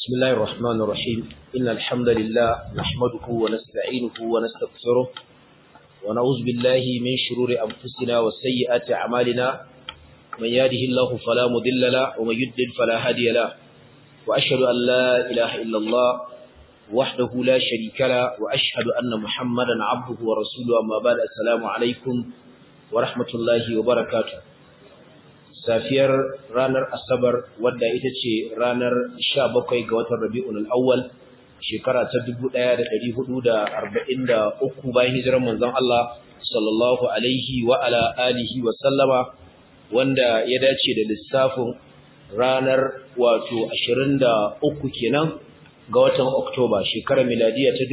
بسم الله الرحمن الرحيم إن الحمد لله نحمده ونستعينه ونستغفره ونعوذ بالله من شرور أنفسنا وسيئات أعمالنا من يهده الله فلا مضل له ومن يضلل فلا هادي له وأشهد أن لا إله إلا الله وحده لا شريك له وأشهد أن محمدا عبده ورسوله أما بعد السلام عليكم ورحمة الله وبركاته safiyar ranar asabar wadda ita ce ranar 17 ga watan rabi'ul awwal shekara ta 1443 bayan hijirar manzon Allah sallallahu alaihi wa ala alihi wa sallama wanda ya dace da lissafin ranar wato 23 kenan ga watan Oktoba shekarar miladiya ta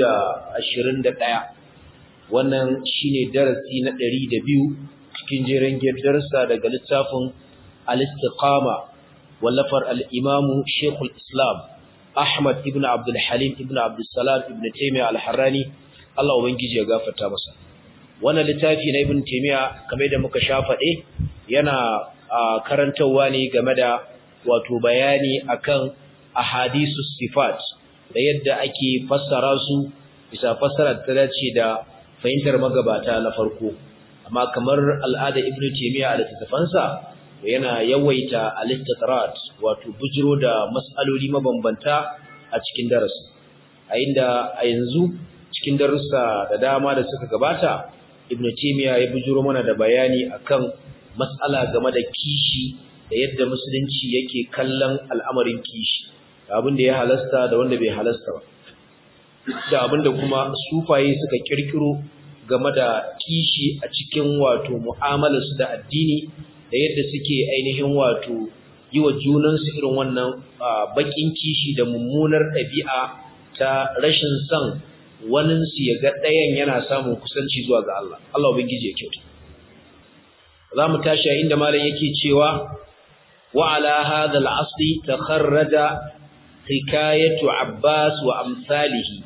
2021 wannan shine darasi na 102 cikin jerin girdarsa daga littafin al-istiqama wallafar al-imam Sheikhul Islam Ahmad ibn Abdul Halim ibn Abdul Salam ibn Taymiyyah al-Harrani Allah ubangiji ya gafarta masa wannan littafi na Ibn Taymiyyah kamar da muka sha faɗe yana karantawa ne game da wato bayani akan ahadisus sifat da yadda ake fassara su bisa fassara ta dace da fahimtar magabata na farko amma kamar al'ada ibnu taymiya a littafansa yana yawaita al-istitrat wato bujiro da mas'aloli mabambanta a cikin darasi a inda a yanzu cikin darussa da dama da suka gabata ibnu taymiya ya bujiro mana da bayani akan mas'ala game da kishi da yadda musulunci yake kallon al'amarin kishi da abin da ya halasta da wanda bai halasta ba da abin da kuma sufaye suka kirkiro game da kishi a cikin wato mu'amalarsu da addini da yadda suke ainihin wato yi wa junansu irin wannan bakin kishi da mummunar ɗabi'a ta rashin son waninsu ya ga ɗayan yana samun kusanci zuwa ga Allah Allah ubangiji ya kyauta za mu tashi a inda malam yake cewa wa ala hadha al-asli takharraja hikayatu Abbas wa amsalihi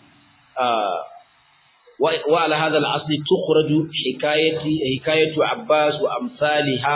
وعلى هذا الأصل تخرج حكاية حكاية عباس وأمثالها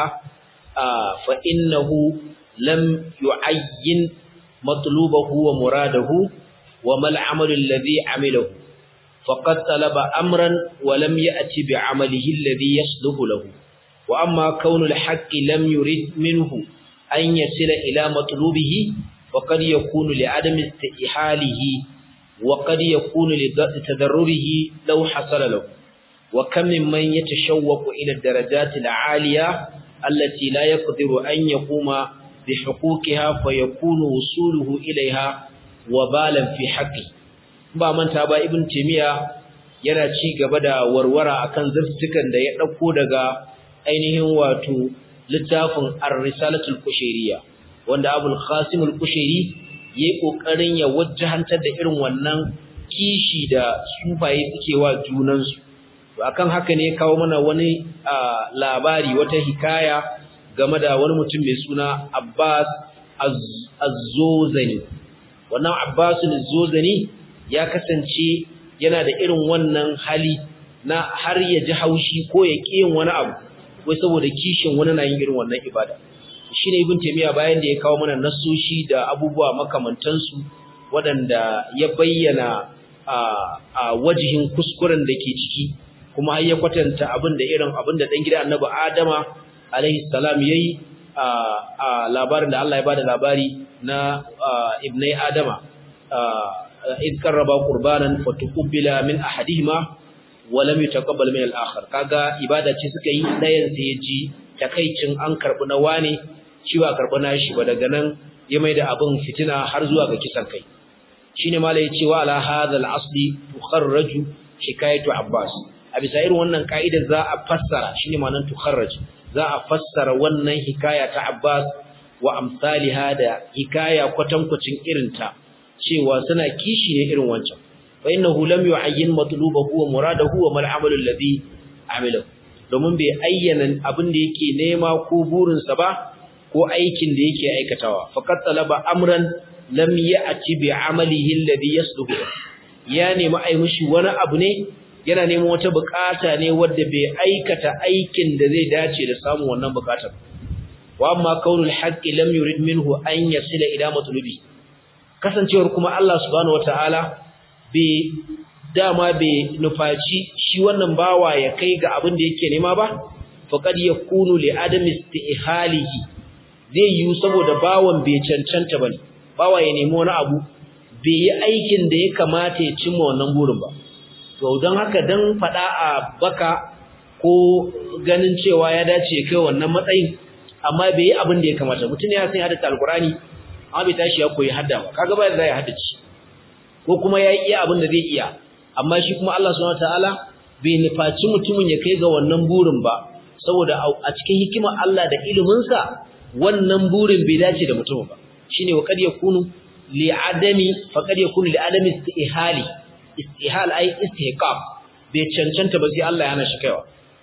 فإنه لم يعين مطلوبه ومراده وما العمل الذي عمله فقد طلب أمرا ولم يأتي بعمله الذي يصلح له وأما كون الحق لم يرد منه أن يصل إلى مطلوبه فقد يكون لعدم استئحاله وقد يكون لتدربه لو حصل له وكم ممن يتشوق إلى الدرجات العالية التي لا يقدر أن يقوم بحقوقها فيكون وصوله إليها وبالا في حقه ba manta ba ibn timiya yana ci gaba da warwara akan zaftukan da ya dauko daga ainihin wato littafin ar-risalatul kushairiyya wanda abul qasim al-kushairi ya yi ƙoƙarin ya wajahantar da irin wannan kishi da sufaye suke wa junansu akan haka ne kawo mana wani labari wata hikaya game da wani mutum mai suna Abbas Az-Zozani wannan Abbas Az-Zozani ya kasance yana da irin wannan hali na har ya ji haushi ko ya ƙi yin wani abu wai saboda kishin wani na yin irin wannan ibada shine ibn taymiya bayan da ya kawo mana nasoshi da abubuwa makamantansu waɗanda ya bayyana a wajihin kuskuren da ke ciki kuma har ya kwatanta abin da irin abin da dan gida annabi adama alaihi salam yayi a labarin da Allah ya bada labari na ibnai adama id qarraba qurbanan fatuqbila min ahadihima wa lam yutaqabbal min al-akhar kaga ibada ce suka yi dayan sai ya ji takaicin an karbi na wane shi ba karɓi nashi ba daga nan ya mai da abin fitina har zuwa ga kisan kai shine mala ya ce wa ala hadha al-asli tukharraju hikayatu abbas a bisa irin wannan kaida za a fassara shine ma'anar tukharraj za a fassara wannan hikaya ta abbas wa amsalha da hikaya kwatankwacin irinta cewa suna kishi ne irin wancan fa innahu lam yu'ayyin matlubahu wa muradahu wa mal amalu alladhi amilahu domin bai ayyana abin da yake nema ko burinsa ba ko aikin da yake aikatawa faqat talaba amran lam ya'ti bi amalihi alladhi yasluhu ya nemi ai mishi wani abu ne yana neman wata bukata ne wanda bai aikata aikin da zai dace da samun wannan bukatar wa amma kaunul haqqi lam yurid minhu an yasila ila matlubi kasancewar kuma Allah subhanahu wataala bai dama bai nufaci shi wannan bawa ya kai ga abin da yake nema ba faqad yakunu li adami istihalihi zai yi saboda bawan bai cancanta bane bawa ya nemi wani abu bai yi aikin da ya kamata ya cimma wannan burin ba to don haka dan fada a baka ko ganin cewa ya dace kai wannan matsayin amma bai yi abin da ya kamata mutum ya san hadda alqurani amma bai tashi ya koyi hadda ba kaga ba zai haddace ko kuma ya iya abin da zai iya amma shi kuma Allah subhanahu wataala bai nufaci mutumin ya kai ga wannan burin ba saboda a cikin hikimar Allah da ilimin sa wannan burin bai dace da mutum ba shine wa kad yakunu li adami fa kad yakunu li adami istihali istihal ai istihqaq bai cancanta ba sai Allah ya hana shi kaiwa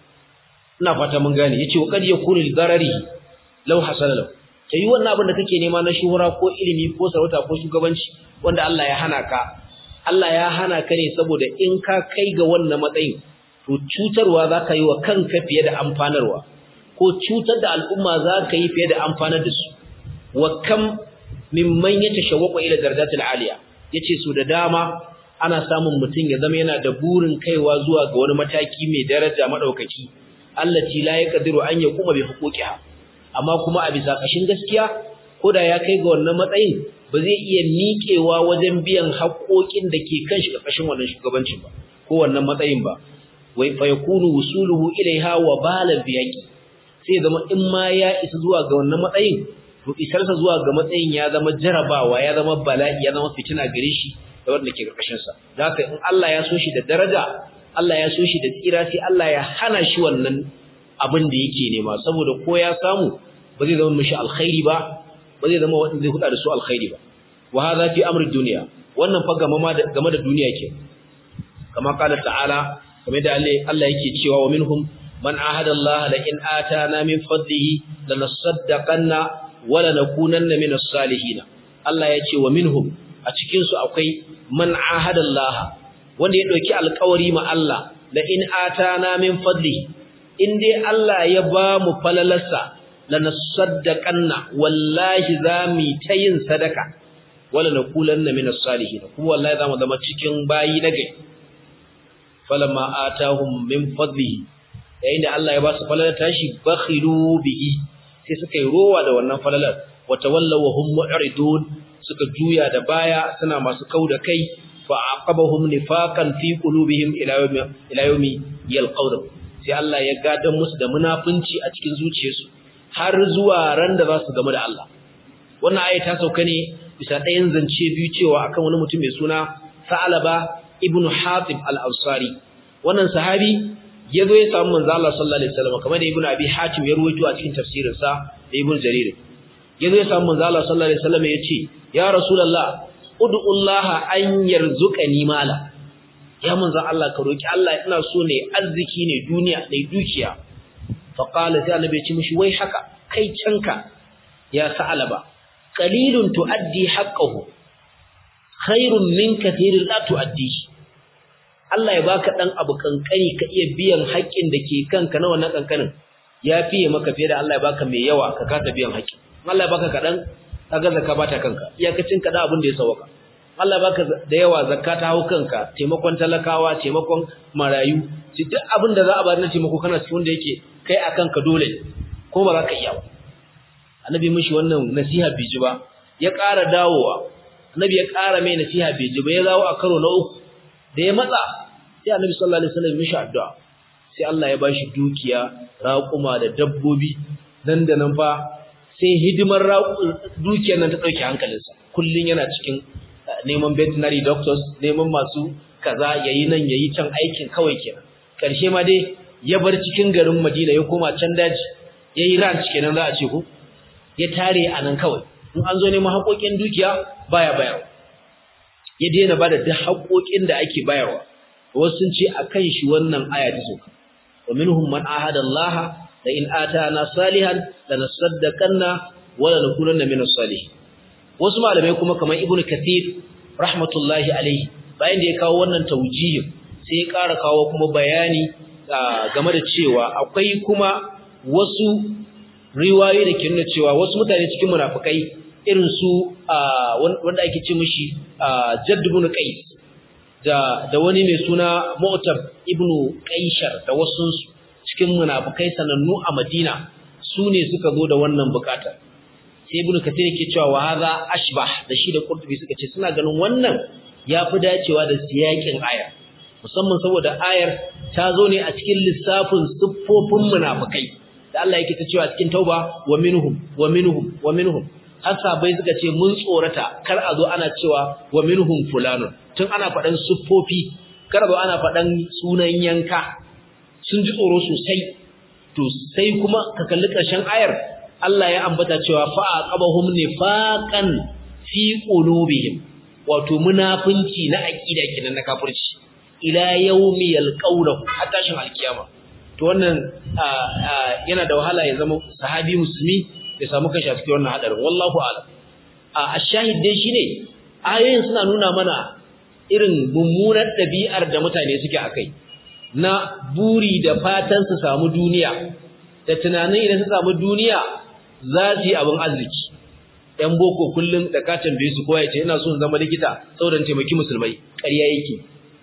ina fata mun gane yace wa kad yakunu li darari law hasala law kai wannan abin da kake nema na shuhura ko ilimi ko sarauta ko shugabanci wanda Allah ya hana ka Allah ya hana ka ne saboda in ka kai ga wannan matsayin to cutarwa zaka yi wa kanka fiye da amfanarwa ko cutar da al'umma zaka yi fiye da amfanar da su wa kam mimman yatashawwaqu ila darajatil aliya yace su da dama ana samun mutum ya zama yana da burin kaiwa zuwa ga wani mataki mai daraja madaukaki allati la yaqdiru an yakuma bi huquqiha amma kuma a bisa kashin gaskiya koda ya kai ga wannan matsayin ba zai iya miƙewa wajen biyan haƙoƙin da ke kan shi ƙarƙashin wannan shugabancin ba ko wannan matsayin ba wai fa yakunu wusuluhu ilaiha wa balan biyaqi sai zama in ma ya isa zuwa ga wannan matsayin to isarsa zuwa ga matsayin ya zama jarabawa ya zama bala'i ya zama fitina gare shi da wanda ke ƙarƙashin sa haka in Allah ya so shi da daraja Allah ya so shi da tsira sai Allah ya hana shi wannan abin da yake nema saboda ko ya samu ba zai zama mishi alkhairi ba ba zai zama wanda zai huda da su alkhairi ba wa hadha fi amri dunya wannan fa game da game da duniya ke kama kala ta'ala kamar da Allah yake cewa wa minhum man ahada Allah la in atana min fadlihi lanasaddaqanna wa lanakunanna min as-salihin Allah ya ce wa minhum a cikin su akwai man ahada Allah wanda ya dauki alƙawari ma Allah la in atana min fadlihi in dai Allah ya ba mu falalarsa lanasaddaqanna wallahi zami ta yin sadaka wala nakulanna minas salihin kuma wallahi zamu zama cikin bayi na gai falamma atahum min fadlihi yayin da Allah ya ba su falalar tashi bakhilu bihi sai suka yi rowa da wannan falalar wa tawallaw hum mu'ridun suka juya da baya suna masu kauda kai fa aqabahum nifaqan fi qulubihim ila yawmi ila yawmi yalqawna sai Allah ya gadan musu da munafunci a cikin zuciyarsu har zuwa ran da za su game da Allah wannan aya ta sauka ne bisa ɗayan zance biyu cewa akan wani mutum mai suna Sa'alaba ibn Hatib al-Ansari wannan sahabi ya zo ya samu manzo Allah sallallahu alaihi wasallam kamar da Ibn Abi Hatim ya ruwaito a cikin tafsirin sa da Ibn Jarir ya zo ya samu manzo Allah sallallahu alaihi wasallam ya ce ya Rasulullah ud'u Allah an yarzuqani mala ya manzo Allah ka roki Allah ina so ne arziki ne duniya ne dukiya faƙala sai annabi ya ce mishi wai haka kai canka ya sa'alaba qalilun tuaddi haqqahu khairun min kathirin la tuaddi Allah ya baka dan abu kankani ka iya biyan haƙƙin da ke kanka na wannan kankanin ya fiye maka fiye da Allah ya baka mai yawa ka kasa biyan haƙƙi Allah ya baka kadan kaga zakka bata kanka iyakacin ka da abin da ya sauka Allah ya baka da yawa zakka ta hau kanka taimakon talakawa taimakon marayu duk abin da za a ba na taimako kana cikin wanda yake kai akan ka dole ko ba za ka iya ba annabi mishi wannan nasiha bai ji ba ya ƙara dawowa annabi ya ƙara mai nasiha bai ji ba ya dawo a karo na uku da ya matsa sai annabi sallallahu alaihi wasallam mishi addu'a sai Allah ya bashi dukiya raƙuma da dabbobi nan da nan fa sai hidimar dukiyar nan ta dauke hankalinsa kullun yana cikin neman veterinary doctors neman masu kaza yayi nan yayi can aikin kawai kenan karshe ma dai ya bar cikin garin Madina ya koma can daji yayi ranch kenan za a ce ko ya tare a nan kawai in an zo neman haƙoƙin dukiya baya bayarwa ya daina bada duk haƙoƙin da ake bayarwa wasu sun ce akan shi wannan aya ta soka wa minhum man ahada Allah la in atana salihan lanasaddaqanna wa lanakunanna min as-salihin wasu malamai kuma kamar ibnu kathir rahmatullahi alaihi bayan da ya kawo wannan taujihin sai ya ƙara kawo kuma bayani game da cewa akwai kuma wasu riwayoyi da ke nuna cewa wasu mutane cikin munafikai irin su wanda ake ce mishi Jadd ibn Qais da da wani mai suna Mu'tab ibn Qaishar da wasu cikin munafikai sanannu a Madina su ne suka zo da wannan bukatar sai ibn Kathir yake cewa wa hadha ashbah da shi da Qurtubi suka ce suna ganin wannan yafi dacewa da siyakin ayar musamman saboda ayar ta zo ne a cikin lissafin siffofin munafikai da Allah yake ta cewa cikin tauba wa minhum wa minhum wa minhum har sabai suka ce mun tsorata kar a zo ana cewa wa minhum fulanun tun ana faɗan siffofi kar a zo ana faɗan sunan yanka sun ji tsoro sosai to sai kuma ka kalli ƙarshen ayar Allah ya ambata cewa fa aqabahum nifaqan fi qulubihim wato munafinci na aqida kenan na kafirci ila yawmi yalqawnahu hatta shin alkiyama to wannan yana da wahala ya zama sahabi musulmi ya samu kashi a cikin wannan hadarin wallahu a'lam a ashahid dai shine ayoyin suna nuna mana irin mummunar dabi'ar da mutane suke akai na buri da fatan su samu duniya da tunanin idan su samu duniya za su yi abin arziki ɗan boko kullum da ka tambaye su kowa ya ce ina so in zama likita saboda taimaki musulmai ƙarya yake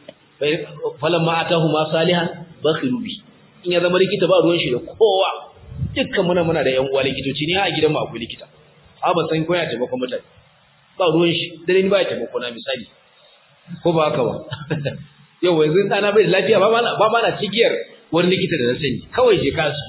falan ma atahu ma salihan bakhiru bi in ya zama likita ba ruwan shi da kowa dukkan muna muna da yan uwa likitoci ne a gidan mu akwai likita a ba san koya taimakon mutane ba ruwan shi dare ni ba ya taimako na misali ko ba haka ba yau yanzu ɗana bai da lafiya ba mana ba mana cigiyar wani likita da na sani kawai je kasu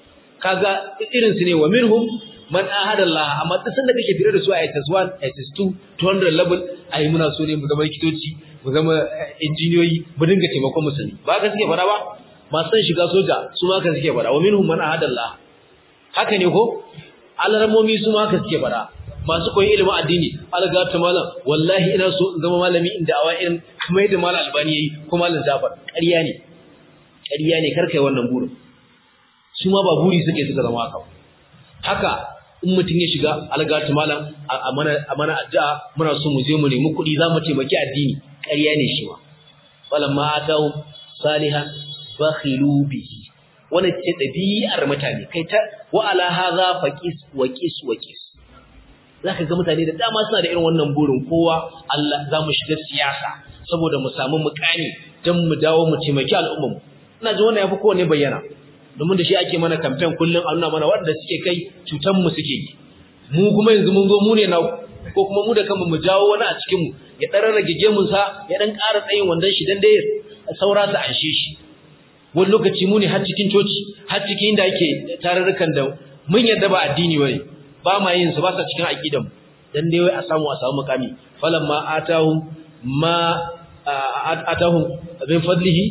kaga irin su ne wa minhum man ahada Allah amma duk sanda kake tare da su a SS1 SS2 200 level ai muna so ne mu zama likitoci mu zama injiniyoyi mu dinga taimakon musulmi ba ka suke fara ba masu san shiga soja su ma ka suke fara wa minhum man ahada Allah haka ne ko alarmomi su ma ka suke fara masu koyi ilimin addini alga ta malam wallahi ina so in zama malami inda awa irin kamar yadda malam albani yayi ko malam jafar ƙarya ne ƙarya ne kar kai wannan burin su ma ba buri suke suka zama haka haka in mutum ya shiga alga ta malam a mana a mana addu'a muna so mu je mu nemi kuɗi za mu taimaki addini ƙarya ne shi ma falamma atahu salihan bakhilu bihi wannan ce ɗabi'ar mutane kai ta wa ala hadha faqis wa qis wa qis zaka ga mutane da dama suna da irin wannan burin kowa Allah za mu shiga siyasa saboda mu samu mukami dan mu dawo mu taimaki al'umma ina ji wannan yafi kowanne bayyana domin da shi ake mana campaign kullun a nuna mana wanda suke kai cutan mu suke yi mu kuma yanzu mun zo mu ne na ko kuma mu da kanmu mu jawo wani a cikin mu ya dan rage gemun sa ya dan ƙara tsayin wandan shi dan dai saura su anshe shi wani lokaci mu ne har cikin coci har cikin inda ake tarurrukan da mun yarda ba addini bane ba ma yin su ba sa cikin aqidan dan dai wai a samu a samu mukami falamma atahum ma atahum min fadlihi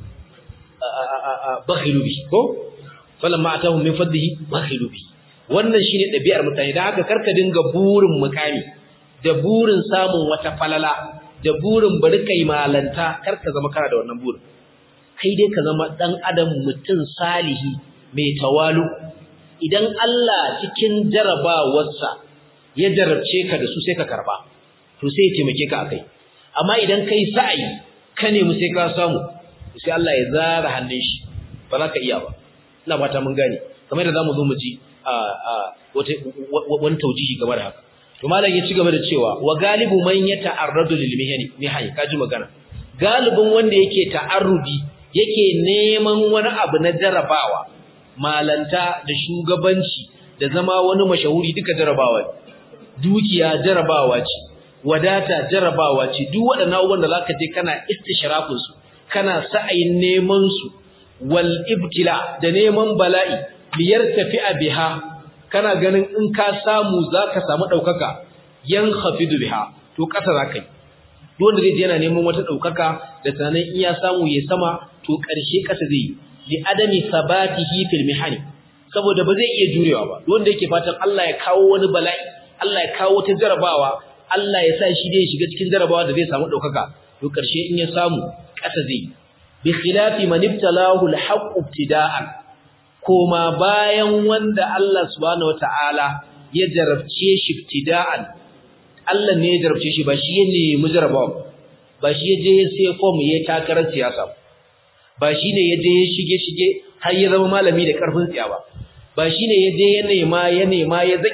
bakhilu bi ko falamma atahum min fadlihi bakhilu bi wannan shine dabi'ar mutane dan haka karka dinga burin mukami da burin samun wata falala da burin bari kai malanta karka zama kana da wannan burin kai dai ka zama dan adam mutum salihi mai tawalu idan Allah cikin jarabawarsa ya jarabce ka da su sai ka karba to sai ya taimake ka akai amma idan kai sa'i ka nemi sai ka samu sai Allah ya zara hannun shi ba za ka iya ba ina fata mun gane kamar da zamu zo mu ji a wata wani taujihi game da haka to malam ya ci gaba da cewa wa galibu man yata'arradu lil mihani mihani kaji magana galibin wanda yake ta'arrudi yake neman wani abu na jarabawa malanta da shugabanci da zama wani mashahuri duka jarabawa dukiya jarabawa ce wadata jarabawa ce duk waɗannan abubuwan da zaka je kana istishrafin su kana sa'ayin neman su wal ibtila da neman bala'i biyar tafi'a biha kana ganin in ka samu zaka samu daukaka yan khafidu biha to kasa zaka yi duk wanda zai je yana neman wata daukaka da tunanin in ya samu ya sama to karshe kasa zai yi li adami sabatihi fil mihani saboda ba zai iya jurewa ba duk wanda yake fatan Allah ya kawo wani bala'i Allah ya kawo ta jarabawa Allah ya sa shi dai shiga cikin jarabawa da zai samu daukaka to karshe in ya samu kasa zai bi khilafi man ibtalahu al-haqq ibtida'an koma bayan wanda Allah subhanahu wataala ya jarabce shi ibtida'an Allah ne ya jarabce shi ba shi ne mujarabawa ba shi ya je sai form ya takarar siyasa ba shi ne ya je ya shige shige har ya zama malami da karfin tsiya ba ba shi ne ya je ya nema ya nema ya zaki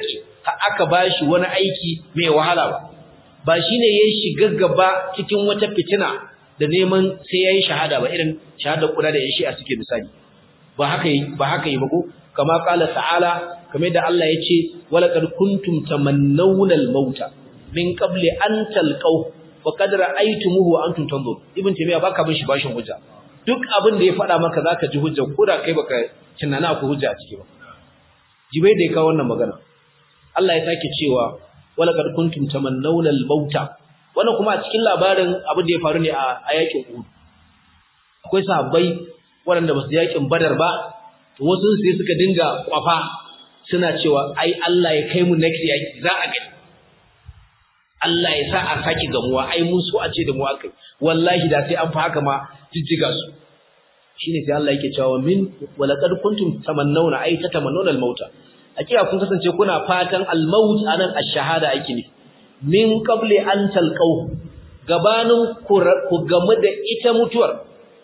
aka bashi wani aiki mai wahala ba ba shine yayin shiga gaba cikin wata fitina da neman sai yayi shahada ba irin shahada kuda da yashi a suke misali ba haka ba haka yi ba ko kama qala ta'ala kamar da Allah yace walaqad kuntum tamannawna al-mauta min qabli an talqaw wa qad ra'aytumuhu wa antum tanzurun ibn taymiya baka bin shi bashin hujja duk abin da ya faɗa maka zaka ji hujja ko da kai baka tunana ku hujja a ciki ba jibai da ya kawo wannan magana Allah ya sake cewa walaqad kuntum tamannawna al-mauta wannan kuma a cikin labarin abin da ya faru ne a yakin Uhud akwai sahabbai waɗanda ba su yakin Badar ba to wasu sai suka dinga kwafa suna cewa ai Allah ya kai mu next yaki za a gani Allah ya sa a saki gamuwa ai mun so a ce da mu akai wallahi da sai an fa haka ma jijjiga su shine sai Allah yake cewa min walaqad kuntum tamannawna ay tatamannawna al-mauta hakika kun kasance kuna fatan al-maut anan ash-shahada ake ne min qabli an talqaw gabanin ku gamu da ita mutuwar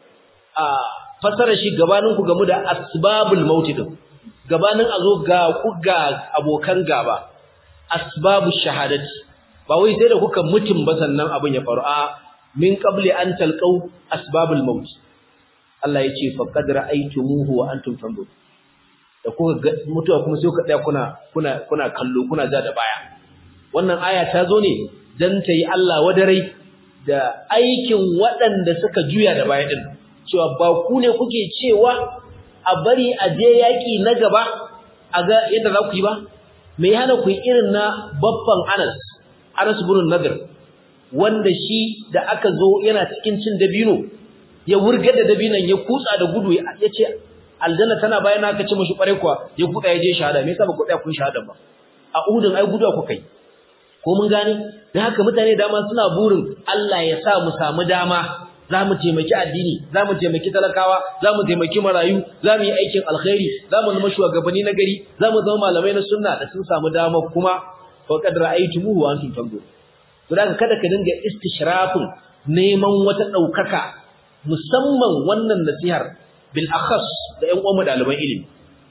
a fasara shi gabanin ku gamu da asbabul maut din gabanin azo ga ku ga abokan gaba asbabush shahadati ba wai sai da kuka mutum ba sannan abin ya faru a min qabli an talqaw asbabul maut Allah ya ce faqad ra'aytumuhu wa antum tanzurun da kuka mutuwa kuma sai kuka tsaya kuna kuna kuna kallo kuna ja da baya wannan aya ta zo ne dan ta yi Allah wadarai da aikin waɗanda suka juya da baya din cewa ba ku ne kuke cewa a bari a je yaki na gaba a ga yadda za ku yi ba me ya hana ku yi irin na babban Anas Anas ibn Nadir wanda shi da aka zo yana cikin cin dabino ya wurga da dabinan ya kutsa da gudu ya ce aljanna tana bayan aka ce mishi kware kuwa ya kuda ya je shahada me yasa ba ku tsaya kun shahada ba a udun ai gudu ku kai ko mun gane dan haka mutane dama suna burin Allah ya sa mu samu dama za mu taimaki addini za mu taimaki talakawa za mu taimaki marayu za mu yi aikin alkhairi za mu zama shugabanni na gari za mu zama malamai na sunna da sun samu dama kuma faqad ra'aytumuhu wa antum tanzurun to daga kada ka dinga istishrafin neman wata daukaka musamman wannan nasihar bil akhas da ƴan uwan daliban ilimi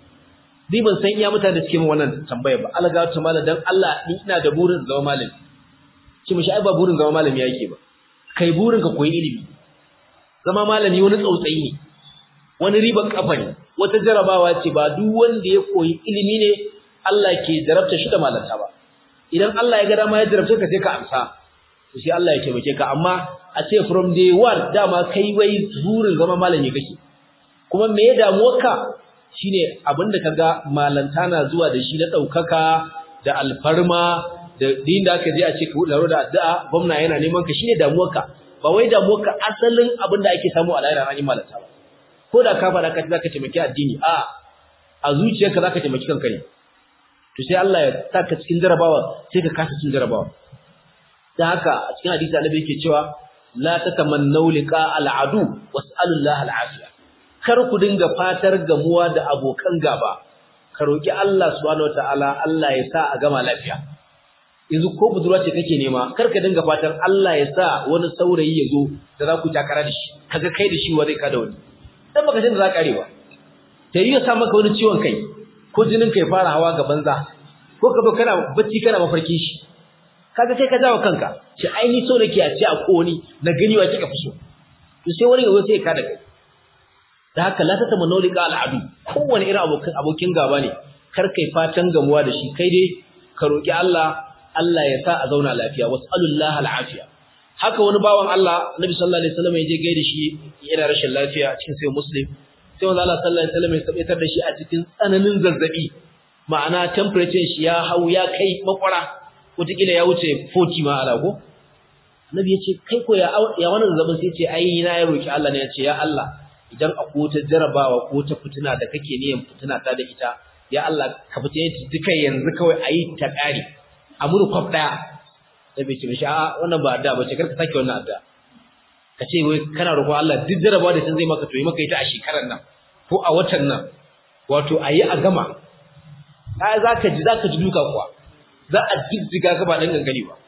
ni ban san iya mutane da suke min wannan tambaya ba alaga ta mallam dan Allah ni ina da burin zama malami ki mishi ai ba burin zama malami yake ba kai burin ka koyi ilimi zama malami wani tsautsayi ne wani riban kafa ne wata jarabawa ce ba duk wanda ya koyi ilimi ne Allah ke jarabta shi da malanta ba idan Allah ya ga dama ya jarabce ka sai ka amsa to sai Allah ya taimake ka amma a ce from day one dama kai wai burin zama malami kake kuma me ya damu ka shine abinda kaga malanta na zuwa da shi na daukaka da alfarma da din da aka je a ce ka hudu da addu'a gwamna yana neman ka shine damuwarka ba wai damuwarka asalin abinda ake samu a lahira an yi malanta ba ko da ka fara ka zaka taimaki addini a a zuciyarka zaka taimaki kanka ne to sai Allah ya saka cikin jarabawa sai ka kasa cikin jarabawa dan haka a cikin hadisi Annabi yake cewa la tatamannu liqa al'adu was'alullaha al'afiya kar ku dinga fatar gamuwa da abokan gaba ka roki Allah subhanahu wataala Allah ya sa a gama lafiya yanzu ko budurwa ce kake nema kar ka dinga fatan Allah ya sa wani saurayi ya zo da za ku takara da shi kaga kai da shi wa zai ka da wani dan baka san da za ka karewa ta yi ya sa maka wani ciwon kai ko jinin kai fara hawa ga banza ko ka zo kana bacci kana mafarkin shi kaga kai ka jawo kanka ce ai ni so nake a ce a koni na gani wa kika fuso to sai wani yazo sai ka da kai da haka la tata manolika al'adu kowane irin abokin abokin gaba ne kar kai fatan gamuwa da shi kai dai ka roki Allah Allah ya sa a zauna lafiya was'alullahi al'afiya haka wani bawan Allah Nabi sallallahu alaihi wasallam ya je gaida shi yana rashin lafiya cikin sai muslim sai wanda Allah sallallahu alaihi wasallam ya tabbatar da shi a cikin tsananin zazzabi ma'ana temperature shi ya hau ya kai makwara wataƙila ya wuce 40 ma ala ko Annabi ya ce kai ko ya ya wannan zazzabin sai ce ai na ya roki Allah ne ya ce ya Allah idan akwai wata jarabawa ko ta fitina da kake niyan fitina ta da ita ya Allah ka fitine ta duka yanzu kawai ayi ta kare a muru kwaf daya sai bai ce mishi a wannan ba adda ba ce karka sake wannan adda ka ce wai kana roƙon Allah duk jarabawa da sun zai maka to yi maka ita a shekarar nan ko a watan nan wato ayi a gama kai zaka ji zaka ji duka kuwa za a jijjiga ka ba dan gangani ba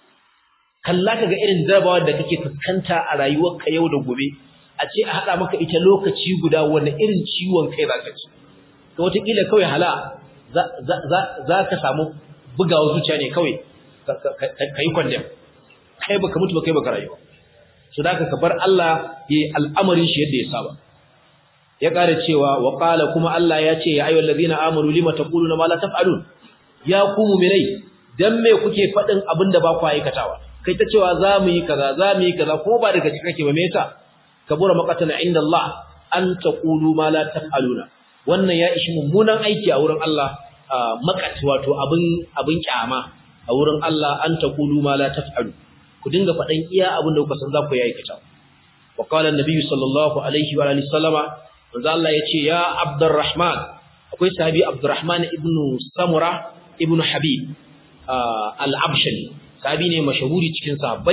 kalla kaga irin jarabawa da kake fuskanta a rayuwarka yau da gobe a ce a hada maka ita lokaci guda wanda irin ciwon kai zaka ci to wataƙila kawai hala za ka samu bugawa zuciya ne kawai ka yi kwandem kai baka mutu ba kai baka rayuwa su da ka bar Allah ya yi al'amarin shi yadda ya saba ya ƙara cewa wa ƙala kuma Allah ya ce ya ayyuhal ladina amanu lima taquluna ma la taf'alun ya ku mu'minai dan me kuke faɗin abin da ba ku aikatawa kai ta cewa za mu yi kaza za mu yi kaza ko ba daga cikin kake ba me yasa kabura maqatana inda Allah an taqulu ma la taf'aluna wannan ya ishi mummunan aiki a wurin Allah makat wato abin abin kyama a wurin Allah an taqulu ma la taf'alu ku dinga faɗan iya abin da kuka san za ku yi aikata wa qala an-nabi sallallahu alaihi wa alihi sallama manzo Allah yace ya Abdurrahman akwai sahabi Abdurrahman ibn Samura ibn Habib al-Abshali sahabi ne mashahuri cikin sahabbai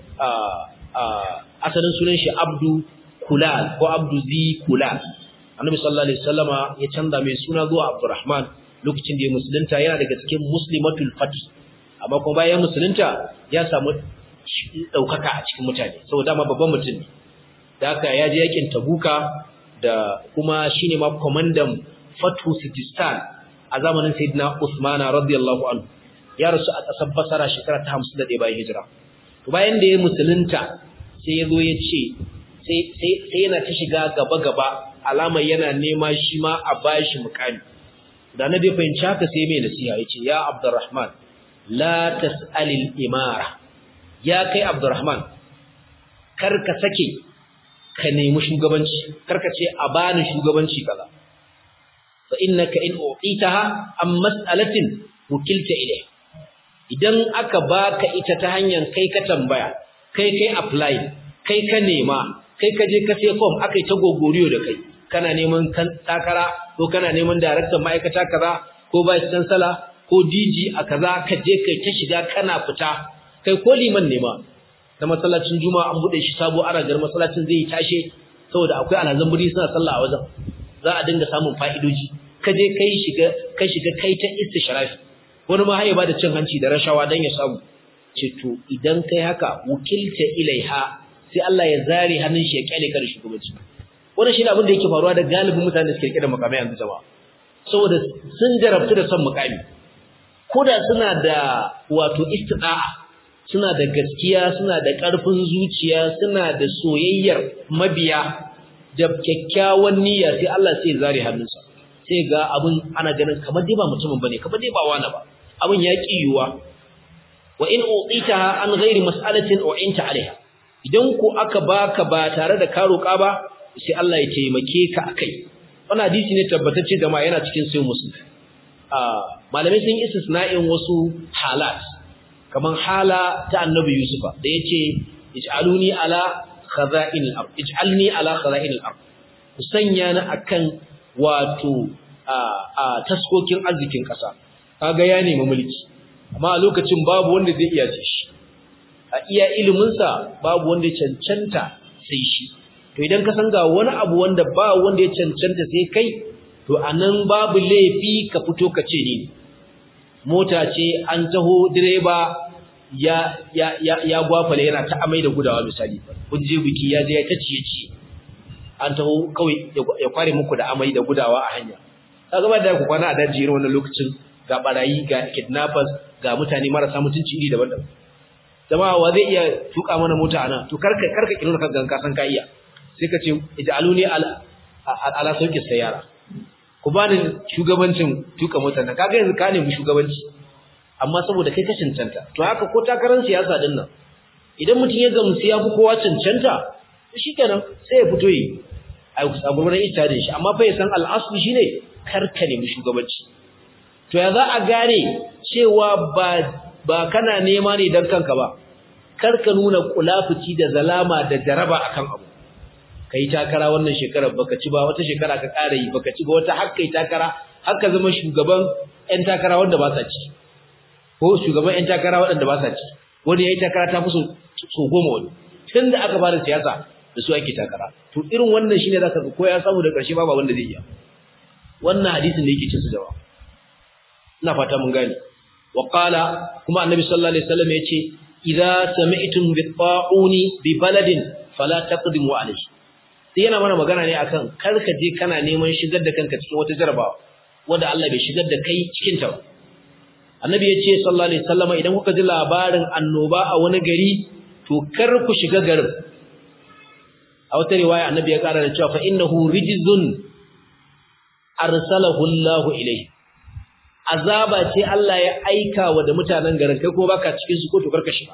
asalin sunan shi Abdu Kulal ko Abdu Zi Kulal Annabi sallallahu alaihi wasallama ya canza mai suna zuwa Abdurrahman lokacin da ya musulunta yana daga cikin muslimatul fath amma kuma bayan musulunta ya samu daukaka a cikin mutane saboda ma babban mutum ne da haka ya je yakin Tabuka da kuma shine ma komandan Fathu Sistan a zamanin Sayyidina Usman radiyallahu anhu ya rasu a ƙasar Basra shekara ta 51 bayan hijira to bayan da ya musulunta sai ya zo ya ce sai sai sai yana ta shiga gaba gaba alamar yana nema shi ma a bashi mukami da na bai fahimci haka sai mai nasiha yace ya Abdurrahman la tas'alil imara ya kai Abdurrahman kar ka sake ka nemi shugabanci karka ce a bani shugabanci kaza fa innaka in u'itaha am mas'alatin wukilta ilayha idan aka baka ita ta hanyar kai ka tambaya kai kai apply kai ka nema kai ka je ka sai form akai ta gogoriyo da kai kana neman kan takara ko kana neman director ma'aikata kaza ko vice chancellor ko DG a kaza ka je kai ta shiga kana fita kai ko liman nema na masallacin juma'a an bude shi sabo ana gar masallacin zai tashe saboda akwai alhazan buri suna sallah a wajen za a dinga samun fa'idoji ka je kai shiga kai shiga kai ta istishrafi wani ma haye ba da cin hanci da rashawa dan ya samu ce to idan kai haka wukilta ilaiha sai Allah ya zare hannun shi ya kyale ka da shugabanci wannan shi ne abin da yake faruwa da galibin mutanen da suke rike da makamai yanzu jama'a saboda sun jarabtu da son mukami koda suna da wato istida'a suna da gaskiya suna da ƙarfin zuciya suna da soyayyar mabiya da kyakkyawan niyya sai Allah sai zare hannunsa sai ga abin ana ganin kamar dai ba mutumin bane kamar dai ba wani ba abin ya kiyuwa wa in uqitaha an ghairi mas'alatin u'inta alaiha idan ku aka baka ba tare da ka roƙa ba sai Allah ya taimake ka akai wannan hadisi ne tabbatacce da ma yana cikin sahih muslim ah malamai sun yi istisna'in wasu halat kaman hala ta annabi yusufa da yace ij'aluni ala khaza'in al-ard ij'alni ala khaza'in al-ard ku sanya ni akan wato a taskokin arzikin kasa kaga ya nemi mulki amma a lokacin babu wanda zai iya ce shi a iya ilimin sa babu wanda ya cancanta sai shi to idan ka san ga wani abu wanda ba wanda ya cancanta sai kai to anan babu laifi ka fito ka ce ni mota ce an taho direba ya ya ya ya gwafale yana ta amai da gudawa misali kun je biki ya je ya ta ciye ciye an taho kawai ya kware muku da amai da gudawa a hanya kaga ba da ku kwana a daji irin wannan lokacin ga barayi ga kidnappers ga mutane marasa mutunci iri daban-daban jama'a wa zai iya tuka mana mota ana to karka karka kirona ka ganka san ka iya sai ka ce ij'aluni ala ala sauki sayara ku bani shugabancin tuka motar nan kaga yanzu ka nemi shugabanci amma saboda kai ka cancanta to haka ko takarar siyasa din nan idan mutum ya gamsu ya fi kowa cancanta shikenan sai ya fito yi a gurgurar ita da shi amma fa ya san al'asli shine karka nemi shugabanci to ya za a gane cewa ba ba kana nema ne dan kanka ba karka nuna kulafuci da zalama da jaraba akan abu kai takara wannan shekarar baka ci ba wata shekara ka ƙara yi baka ci ba wata har kai takara har ka zama shugaban ƴan takara wanda ba sa ci ko shugaban ƴan takara waɗanda ba sa ci wani yayi takara ta fi so goma wani tun da aka fara siyasa da su ake takara to irin wannan shine zaka ga ko ya samu da ƙarshe ba ba wanda zai iya wannan hadisin da yake cin su jawa ina fata mun gane wa qala kuma annabi sallallahu alaihi wasallam yace idza sami'tum bi ta'uni bi baladin fala taqdimu alayhi sai yana mana magana ne akan kar ka je kana neman shigar da kanka cikin wata jarabawa wanda Allah bai shigar da kai cikin ta ba annabi ya ce sallallahu alaihi wasallam idan kuka ji labarin annoba a wani gari to kar ku shiga garin a wata riwaya annabi ya kara da cewa fa innahu rijzun arsalahu Allah ilayhi azaba ce Allah ya aika wa da mutanen garin kai kuma baka cikin su ko to karka shiga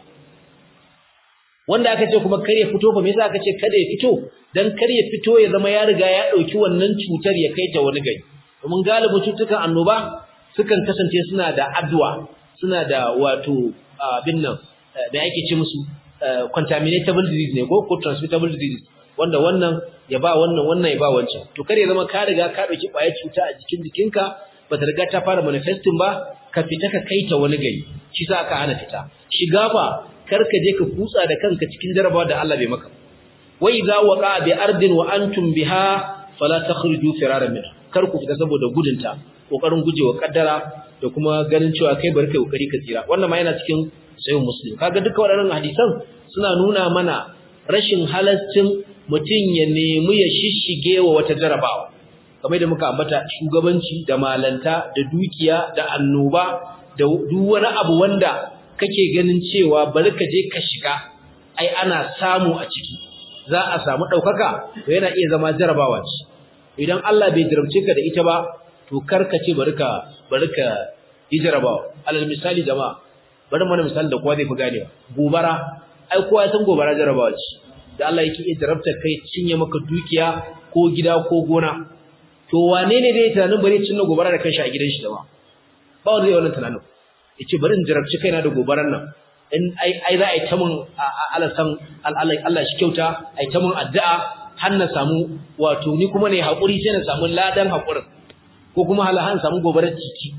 wanda aka ce kuma kar ya fito fa me yasa aka ce kada ya fito dan kar ya fito ya zama ya riga ya dauki wannan cutar ya kai ta wani gari domin galibin cutukan annoba sukan kasance suna da addu'a suna da wato abin nan da ake ce musu contaminatable disease ne ko ko transmittable disease wanda wannan ya ba wannan wannan ya ba wancan to kar ya zama ka riga ka dauki kwayar cuta a jikin jikinka ba ta riga ta fara manifesting ba ka fita ka kai ta wani gari shi sa aka hana fita shiga fa kar ka je ka kutsa da kanka cikin jarabawa da Allah bai maka wa idza waqa bi ardin wa antum biha fala takhruju firaran minha kar ku fita saboda gudunta kokarin gujewa kaddara da kuma ganin cewa kai bari kai kokari ka tsira wannan ma yana cikin sayyid muslim kaga duka waɗannan hadisan suna nuna mana rashin halaccin mutum ya nemi ya shishige wa wata jarabawa kamar da muka ambata shugabanci da malanta da dukiya da annoba da duk wani abu wanda kake ganin cewa bari ka je ka shiga ai ana samu a ciki za a samu ɗaukaka to yana iya zama jarabawa ce idan Allah bai jarabce ka da ita ba to karka ce bari ka bari ka yi jarabawa alal misali jama'a bari mana misali da kowa zai fi ganewa gobara ai kowa ya san gobara jarabawa ce da Allah yake iya jarabta kai cinye maka dukiya ko gida ko gona to wane ne dai tunanin bari cinna gobara da kanshi a gidan shi jama'a ba wanda zai wannan tunanin yace bari in jarabci kaina da gobaran nan in ai ai za a yi ta mun Allah san Allah shi kyauta ai ta mun addu'a har na samu wato ni kuma ne hakuri sai na samu ladan hakurin ko kuma halahan samu gobarar ciki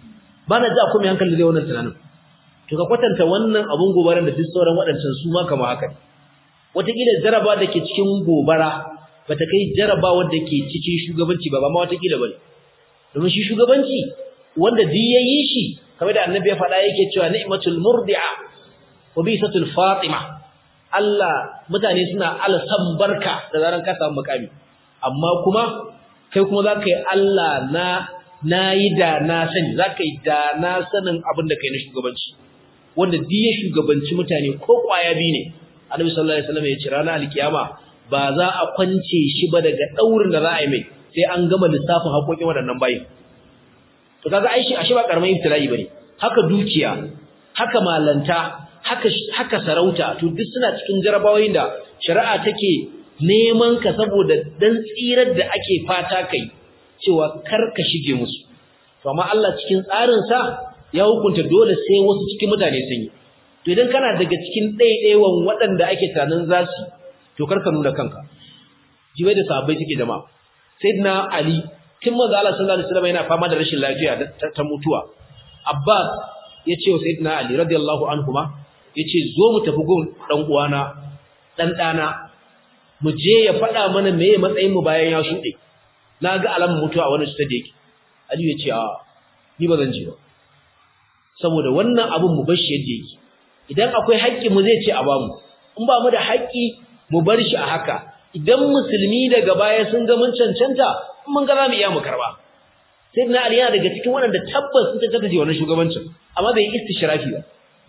ba na ji a kuma hankali zai wannan tunanin to ka kwatanta wannan abun gobaran da duk sauran waɗancan su ma kama haka ne wataƙila jaraba da ke cikin gobara ba ta kai jaraba da ke cikin shugabanci ba ba ma wataƙila ba ne domin shi shugabanci wanda duk ya yi shi kamar da annabi ya faɗa yake cewa ni'matul murdi'a wa bisatul fatima Allah mutane suna alsan barka da zaran ka samu makami amma kuma kai kuma zaka yi Allah na nayi da na sani zaka yi da na sanin abin da kai na shugabanci wanda duk ya shugabanci mutane ko kwaya bi ne Annabi sallallahu alaihi wasallam ya ce ranar alkiyama ba za a kwance shi ba daga daurin da za a yi mai sai an gama lissafin haƙoƙin waɗannan bayin to kaga ai shi ashe ba karamin ibtila'i bane haka dukiya haka malanta haka haka sarauta to duk suna cikin jarabawoyin da shari'a take neman ka saboda dan tsirar da ake fata kai cewa kar ka shige musu to amma Allah cikin tsarin sa ya hukunta dole sai wasu cikin mutane sun yi to idan kana daga cikin ɗaiɗaiwan waɗanda ake tunanin za su to kar ka nuna kanka jibai da sahabbai suke jama'a sayyidina ali tun manzo Allah sallallahu alaihi wasallam yana fama da rashin lafiya ta mutuwa abbas ya ce wa sayyidina ali radiyallahu anhuma yace zo mu tafi gun dan uwana dan dana mu je ya faɗa mana meye matsayin mu bayan ya shuɗe na ga alamun mutuwa wani su ta da yake ali ya ce a ni ba zan je ba saboda wannan abun mu bar shi yadda yake idan akwai haƙƙi mu zai ce a bamu in ba mu da haƙƙi mu bar shi a haka idan musulmi daga baya sun ga mun cancanta mun ga za mu iya mu karba sai na ali yana daga cikin waɗanda tabbas sun cancanta ji wannan shugabancin amma bai istishrafi ba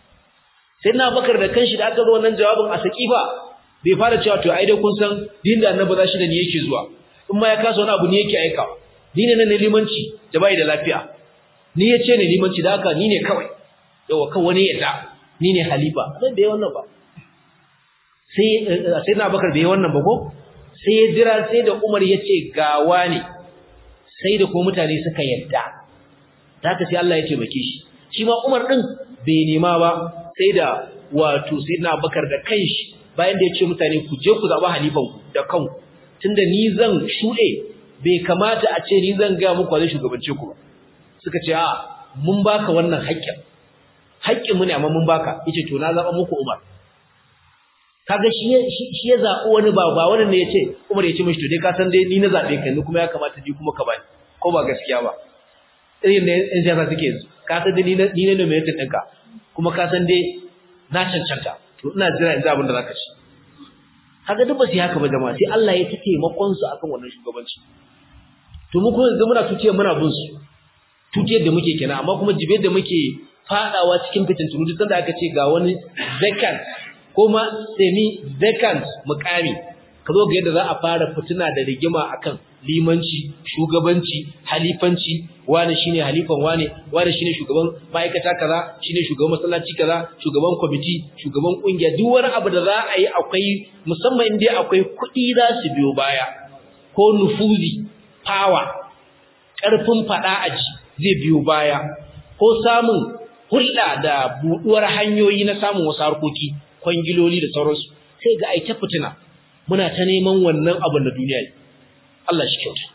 sai na bakar da kanshi da aka zo wannan jawabin a sakifa bai fara cewa to ai dai kun san din da annabi za shi da ni yake zuwa in ma ya kasa wani abu ne yake aikawa ni ne na limanci da bai da lafiya ni ya ce ne limanci da haka ni ne kawai yawa kan wani ya da ni ne halifa sai bai wannan ba sai sai na bakar bai wannan ba ko sai ya jira sai da Umar ya ce gawa ne sai da ko mutane suka yarda haka sai Allah ya taimake shi shi ma Umar din bai nema ba sai da wato sai na bakar da kanshi bayan da ya ce mutane ku je ku zaba halifan ku da kanku tunda ni zan shuɗe bai kamata a ce ni zan ga muku zai shugabance ku ba suka ce a mun baka wannan haƙƙin haƙƙin mu ne amma mun baka yace to na zaba muku Umar kaga shi shi ya zabi wani ba ba wannan ne yace Umar yace mishi to dai ka san dai ni na zabe ka ni kuma ya kamata ni kuma ka bani ko ba gaskiya ba irin ne in siyasa suke yanzu ka san dai ni na ni ne mai ɗinka kuma ka san dai na cancanta to ina jira in ji abin da zaka ci kaga duk ba su haka ba jama'a sai Allah ya take makon su akan wannan shugabanci to mu kuma yanzu muna tuce muna bin su tuce da muke kenan amma kuma jibe da muke fadawa cikin fitintunu duk sanda aka ce ga wani vacant ko ma semi vacant mukami ka zo ga yadda za a fara fitina da rigima akan limanci shugabanci halifanci wani shine halifan wani wani shine shugaban ma'aikata kaza shine shugaban masallaci kaza shugaban kwamiti shugaban kungiya duk wani abu da za a yi akwai musamman inda akwai kuɗi za su biyo baya ko nufuzi power ƙarfin faɗa aji zai biyo baya ko samun hulɗa da buɗuwar hanyoyi na samun wasu harkoki kwangiloli da sauransu sai ga ai ta fitina muna ta neman wannan abin da duniya yi Allah shi kyauta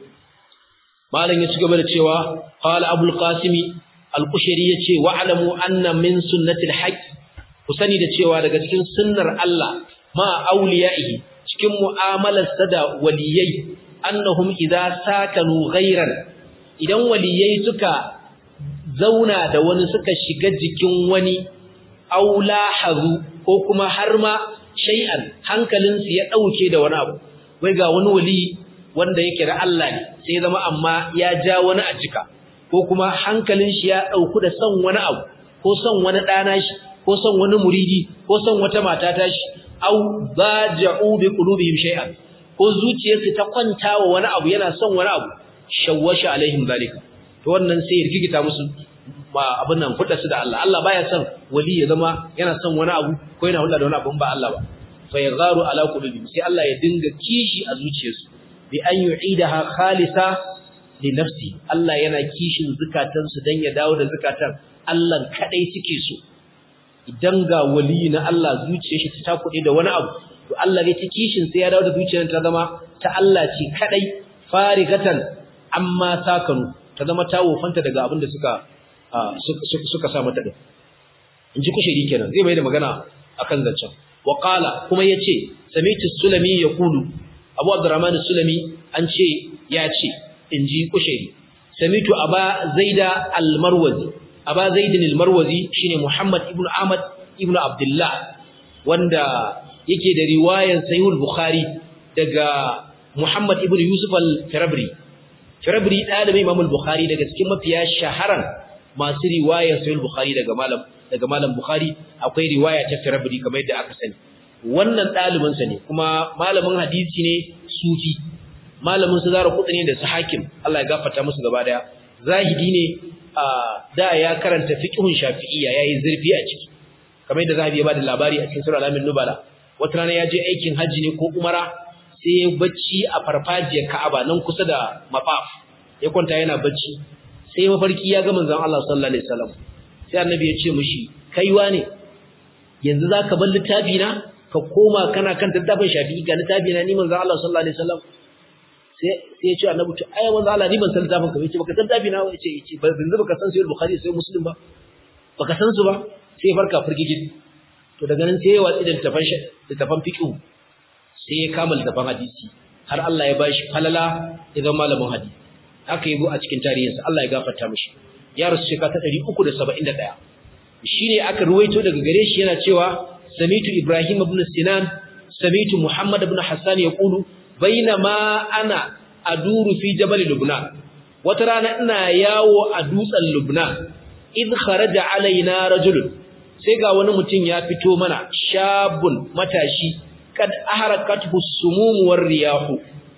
malam ya ci gaba da cewa qala abul qasimi al-qushayri yace wa alamu anna min sunnati al-haqq ku sani da cewa daga cikin sunnar Allah ma awliyaihi cikin mu'amalar da waliyai annahum idza sakanu ghayran idan waliyai suka zauna da wani suka shiga jikin wani aula hazu ko kuma har ma shay'an hankalinsu ya dauke da wani abu wai ga wani wali wanda yake da Allah ne sai zama amma ya ja wani a jika ko kuma hankalin shi ya dauku da son wani abu ko son wani dana shi ko son wani muridi ko son wata mata ta shi au baja'u bi qulubihim shay'an ko zuciyarsu ta kwanta wa wani abu yana son wani abu shawwasha alaihim zalika to wannan sai ya rigita musu ba abin nan fudda su da Allah Allah baya son wali ya zama yana son wani abu ko yana hulɗa da wani abu ba Allah ba fa yagharu ala qulubihim sai Allah ya dinga kishi a zuciyarsu bi an yu'idaha khalisa li nafsi Allah yana kishin zakatan su dan ya dawo da zakatan Allah kadai suke so idan ga wali na Allah zuciyar shi ta kuɗe da wani abu to Allah ne ta kishin sai ya dawo da zuciyar ta zama ta Allah ce kadai farigatan amma sakanu ta zama ta wofanta daga abin da suka suka sa mata din in ji kushiri kenan zai mai da magana akan zancen wa qala kuma yace sami'tu sulami yaqulu abu abdurrahman sulami an ce ya ce in ji kushiri sami'tu aba zaida al-marwazi aba zaidin al-marwazi shine muhammad ibnu ahmad ibnu abdullah wanda yake da riwayar sahih al-bukhari daga muhammad ibnu yusuf al-firabri firabri dalibin imam al-bukhari daga cikin mafiya shaharan masu riwayar sahih bukhari daga malam daga malam bukhari akwai riwaya ta firabri kamar yadda aka sani wannan dalibin sa ne kuma malamin hadisi ne sufi malamin su zara kudi ne da su hakim Allah ya gafarta musu gaba daya zahidi ne da ya karanta fiqhun shafi'iyya yayi zurfi a ciki kamar yadda zahabi ya bada labari a cikin sura al-amin nubala wata rana ya je aikin haji ne ko umara sai ya bacci a farfajiyar Ka'aba nan kusa da mafaf ya kwanta yana bacci sai mafarki ya ga manzon Allah sallallahu alaihi wasallam sai annabi ya ce mishi kaiwa ne yanzu zaka bar littafi na ka koma kana kan littafin Shafi'i ga littafi na ni manzon Allah sallallahu alaihi wasallam sai sai ya ce annabi to ai manzon Allah ni ban san littafin ka yace baka san littafi na yace yace ba yanzu baka san sahih bukhari sai muslim ba baka san su ba sai ya farka firgijin to daga nan sai ya watsi da littafin littafin fiqh sai ya kama littafin hadisi har Allah ya bashi falala ya zama malamin hadisi haka yabo a cikin tarihinsa Allah ya gafarta mishi ya rasu shekara ta 371 shine aka ruwaito daga gare shi yana cewa samitu ibrahim ibn sinan samitu muhammad ibn hassan yaqulu bainama ana aduru fi jabal lubnan wata rana ina yawo a dutsen lubnan id kharaja alaina rajul sai ga wani mutum ya fito mana shabun matashi kad aharakathu sumum war riyahu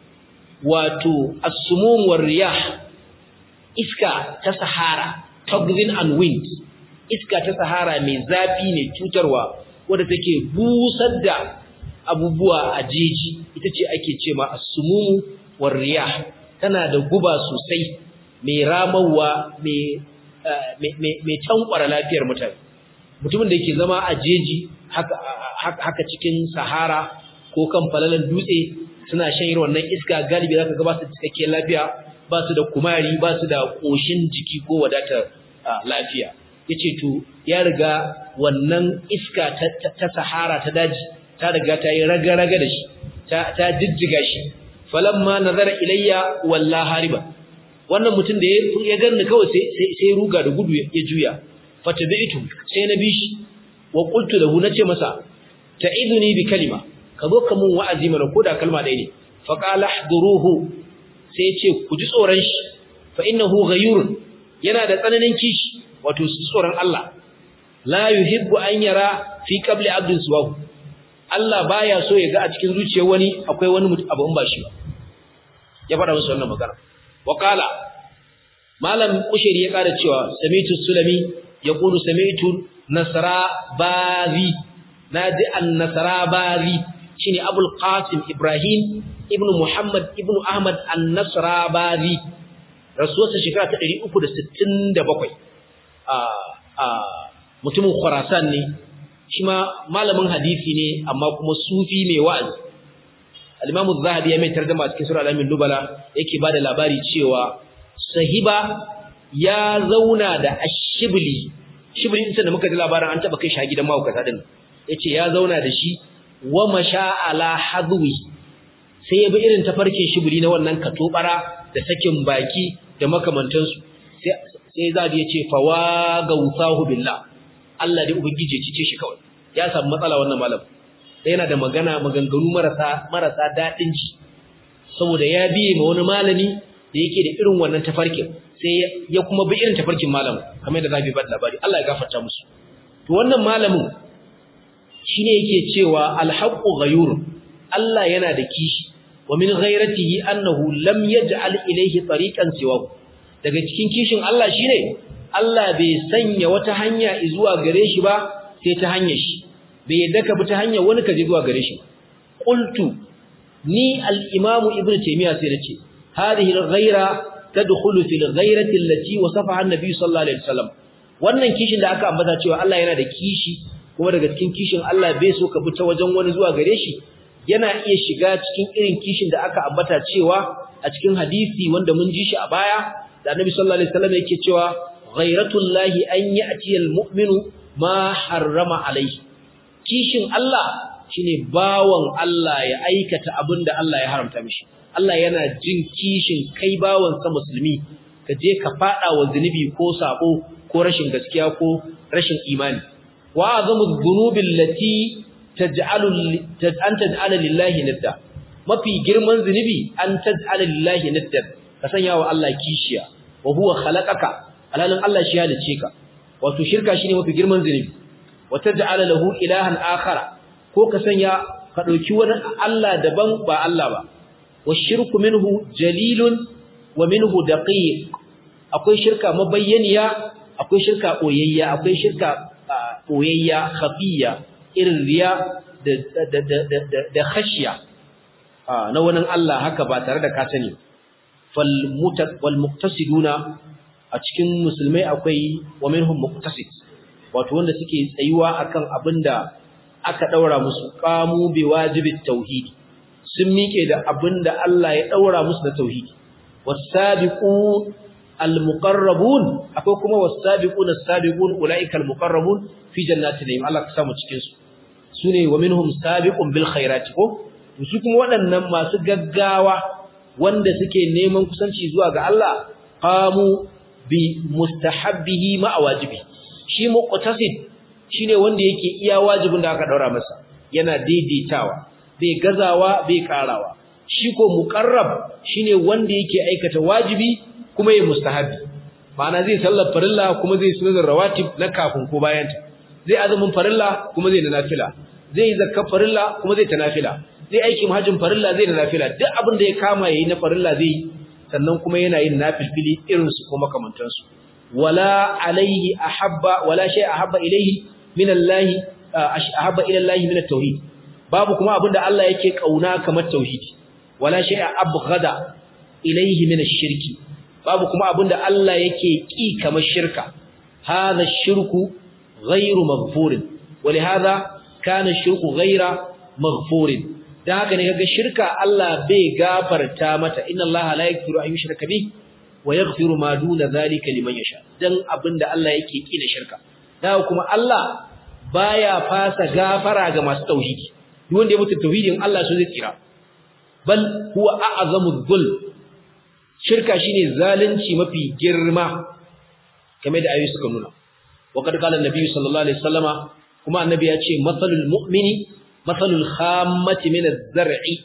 wato as-sumum war riyah iska ta sahara turbulent and wind iska ta sahara mai zafi ne cutarwa wanda take busar da abubuwa a jeji ita ce ake ce ma as-sumum war riyah tana da guba sosai mai ramawa mai mai tankwara lafiyar mutane mutumin da yake zama a jeji haka haka cikin sahara ko kan falalan dutse suna shan irin wannan iska galibi zaka ga ba su cikakkiyar lafiya ba su da kumari ba su da koshin jiki ko wadatar lafiya yace to ya riga wannan iska ta sahara ta daji ta riga ta yi raga-raga da shi ta jijjiga shi falamma nazara ilayya walla hariba wannan mutum da ya ganni kawai sai sai ruga da gudu ya juya fatabi'tu sai na bi shi wa qultu lahu nace masa ta'iduni bi kalima ka zo ka mun wa'azi mana koda kalma ɗaya ne fa qala hduruhu sai ce ku ji tsoron shi fa innahu ghayurun yana da tsananin kishi wato su tsoron Allah la yuhibbu an yara fi qabli abdin suwahu Allah baya so ya ga a cikin zuciyar wani akwai wani abu in ba shi ba ya faɗa musu wannan magana wa qala malam ushiri ya ƙara cewa samitu sulami yaqulu samitu nasra bazi naji an nasra bazi shine abul qasim ibrahim ibnu muhammad ibnu ahmad an nasra bazi rasuwarsa shekara ta 367 a a mutumin khurasan ne shi ma malamin hadisi ne amma kuma sufi mai wa'azi al-Imam az-Zahabi ya mai tarjuma cikin sura al-Amin Nubala yake bada labari cewa sahiba ya zauna da ashibli shibli din da muka ji labarin an taba kai shi gidan mahaukata din yace ya zauna da shi wa masha ala hadwi sai ya bi irin tafarkin shibli na wannan katobara da sakin baki da makamantansu sai sai zabi yace fawa gausahu billah Allah dai ubangije cice shi kawai ya samu matsala wannan malam sai yana da magana maganganu marasa marasa dadin ji saboda ya biye ma wani malami da yake da irin wannan tafarkin sai ya kuma bi irin tafarkin malamin kamar da zabi bada labari Allah ya gafarta musu to wannan malamin shine yake cewa alhaqu ghayur Allah yana da kishi wa min ghayratihi annahu lam yaj'al ilayhi tariqan siwahu daga cikin kishin Allah shine Allah bai sanya wata hanya zuwa gare shi ba sai ta hanyar shi bai yadda ka bi ta hanyar wani ka je zuwa gare shi qultu ni al-imam ibnu taymiya sai nace hadhihi al-ghayra tadkhulu fi al-ghayrati allati wasafaha an-nabi sallallahu alaihi wasallam wannan kishin da aka ambata cewa Allah yana da kishi kuma daga cikin kishin Allah bai so ka bi ta wajen wani zuwa gare shi yana iya shiga cikin irin kishin da aka ambata cewa a cikin hadisi wanda mun ji shi a baya da annabi sallallahu alaihi wasallam yake cewa ghayratullahi an ya'ti al-mu'minu ma harrama alaihi kishin Allah shine bawon Allah ya aikata abinda Allah ya haramta mishi Allah yana jin kishin kai bawon sa musulmi ka je ka fada wa zunubi ko sabo ko rashin gaskiya ko rashin imani wa azamu dhunubi allati taj'alu an taj'ala lillahi nidda mafi girman zunubi an taj'ala lillahi nidda ka sanya wa Allah kishiya wa huwa khalaqaka alalin Allah shi ya dace ka wato shirka shine mafi girman zunubi wata ja'ala lahu ilahan akhara ko ka sanya ka dauki wani Allah daban ba Allah ba washirku minhu jalilun wa minhu daqiq akwai shirka mabayyaniya akwai shirka boyayya akwai shirka boyayya khafiya irin riya da da da da da khashiya na wani Allah haka ba tare da ka sani fal mutat wal muqtasiduna a cikin musulmai akwai wa minhum muqtasid wato wanda suke tsayuwa akan abinda aka daura musu qamu bi wajibit tauhid sun mike da abinda Allah ya daura musu da tauhidi wasabiqu almuqarrabun akwai kuma wasabiquna as-sabiqun ulaika almuqarrabun fi jannatin na'im Allah ka samu cikin su sune wa minhum sabiqun bil khairati ko su kuma waɗannan masu gaggawa wanda suke neman kusanci zuwa ga Allah qamu bi mustahabbihi ma wajibi shi muqtasid shine wanda yake iya wajibin da aka daura masa yana daidaitawa bai gazawa bai karawa shi ko muqarrab shine wanda yake aikata wajibi kuma ya mustahabi ma'ana zai sallar farilla kuma zai sunan rawatib na kafin ko bayan ta zai azumin farilla kuma zai na nafila zai zakka farilla kuma zai ta nafila zai aikin hajjin farilla zai na nafila duk abin da ya kama yayi na farilla zai sannan kuma yana yin nafilfili irin su kuma kamantan su wala alaihi ahabba wala shay ahabba ilaihi min Allah ahabba ila Allah min at-tauhid babu kuma abinda Allah yake kauna kamar tauhidi wala shay abghada ilaihi min ash-shirki babu kuma abinda Allah yake ki kamar shirka hadha ash-shirku ghayru maghfurin ولهذا كان الشرك غير مغفور dan haka ne kaga shirka Allah bai gafarta mata inna Allah la yaghfiru an yushraka bih wa yaghfiru ma duna zalika liman yasha dan abinda Allah yake ki da shirka dan kuma Allah baya fasa gafara ga masu tauhidi duk wanda ya mutu tauhidin Allah so zai tsira bal huwa a'zamu dhul shirka shine zalunci mafi girma kamar da ayoyi suka nuna wa kad qala annabi sallallahu alaihi wasallama kuma annabi ya ce masalul mu'mini masalul khammati min az-zar'i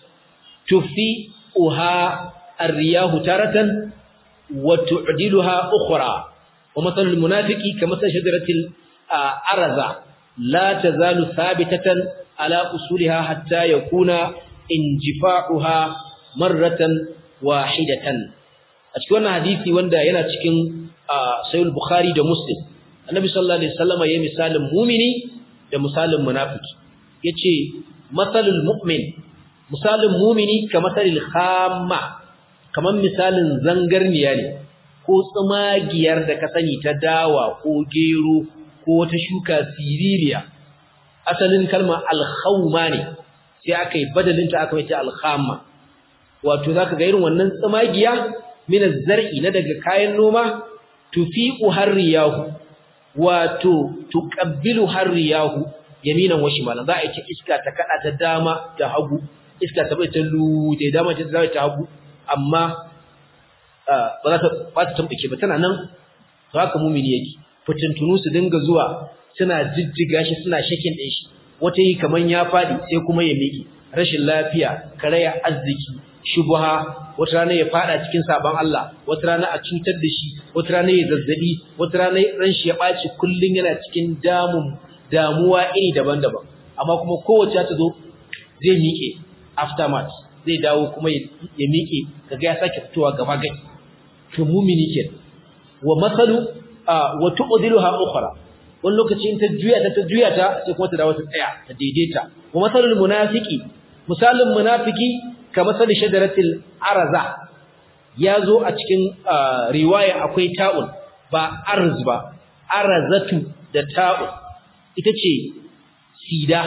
tufi'uha ar-riyahu taratan wa tu'diluha ukhra wa masalul munafiqi ka masal shajaratil araza la tazalu thabitatan ala usuliha hatta yakuna injifa'uha marratan wahidatan a cikin wannan hadisi wanda yana cikin sahih bukhari da muslim annabi sallallahu alaihi wasallam ya misalin mu'mini da misalin munafiki yace masalul mu'min misalin mu'mini ka masalil khamma kaman misalin zangarniya ne ko tsumagiyar da ka sani ta dawa ko gero ko wata shuka siririya asalin kalma alkhawma ne sai aka yi badalinta aka mai ta alkhamma wato zaka ga irin wannan tsumagiya min az-zar'i na daga kayan noma tufiqu harriyahu wato tuqabbilu harriyahu yaminan wa shimalan za a yi iska ta kada ta dama da hagu iska ta bai ta lu ta dama ta zai ta hagu amma ba za ta ba ta tambake ba tana nan to haka mumini yake fitintunu su dinga zuwa suna jijjiga shi suna shakin din shi wata yi kaman ya fadi sai kuma ya miƙe rashin lafiya karaya arziki shubha wata rana ya fada cikin sabon Allah wata rana a cutar da shi wata rana ya zazzabi wata rana ran shi ya baci kullun yana cikin damun damuwa iri daban-daban amma kuma kowace ta zo zai miƙe aftermath zai dawo kuma ya miƙe kaga ya sake fitowa gaba gai to mumini ke wa masalu wa tu'diluha ukhra wani lokaci in ta juya ta ta juya ta sai kuma ta dawo ta tsaya ta daidaita wa masalul munafiqi misalin munafiki ka masalin shajaratil araza yazo a cikin riwaya akwai ta'un ba arz ba arazatu da ta'un ita ce sida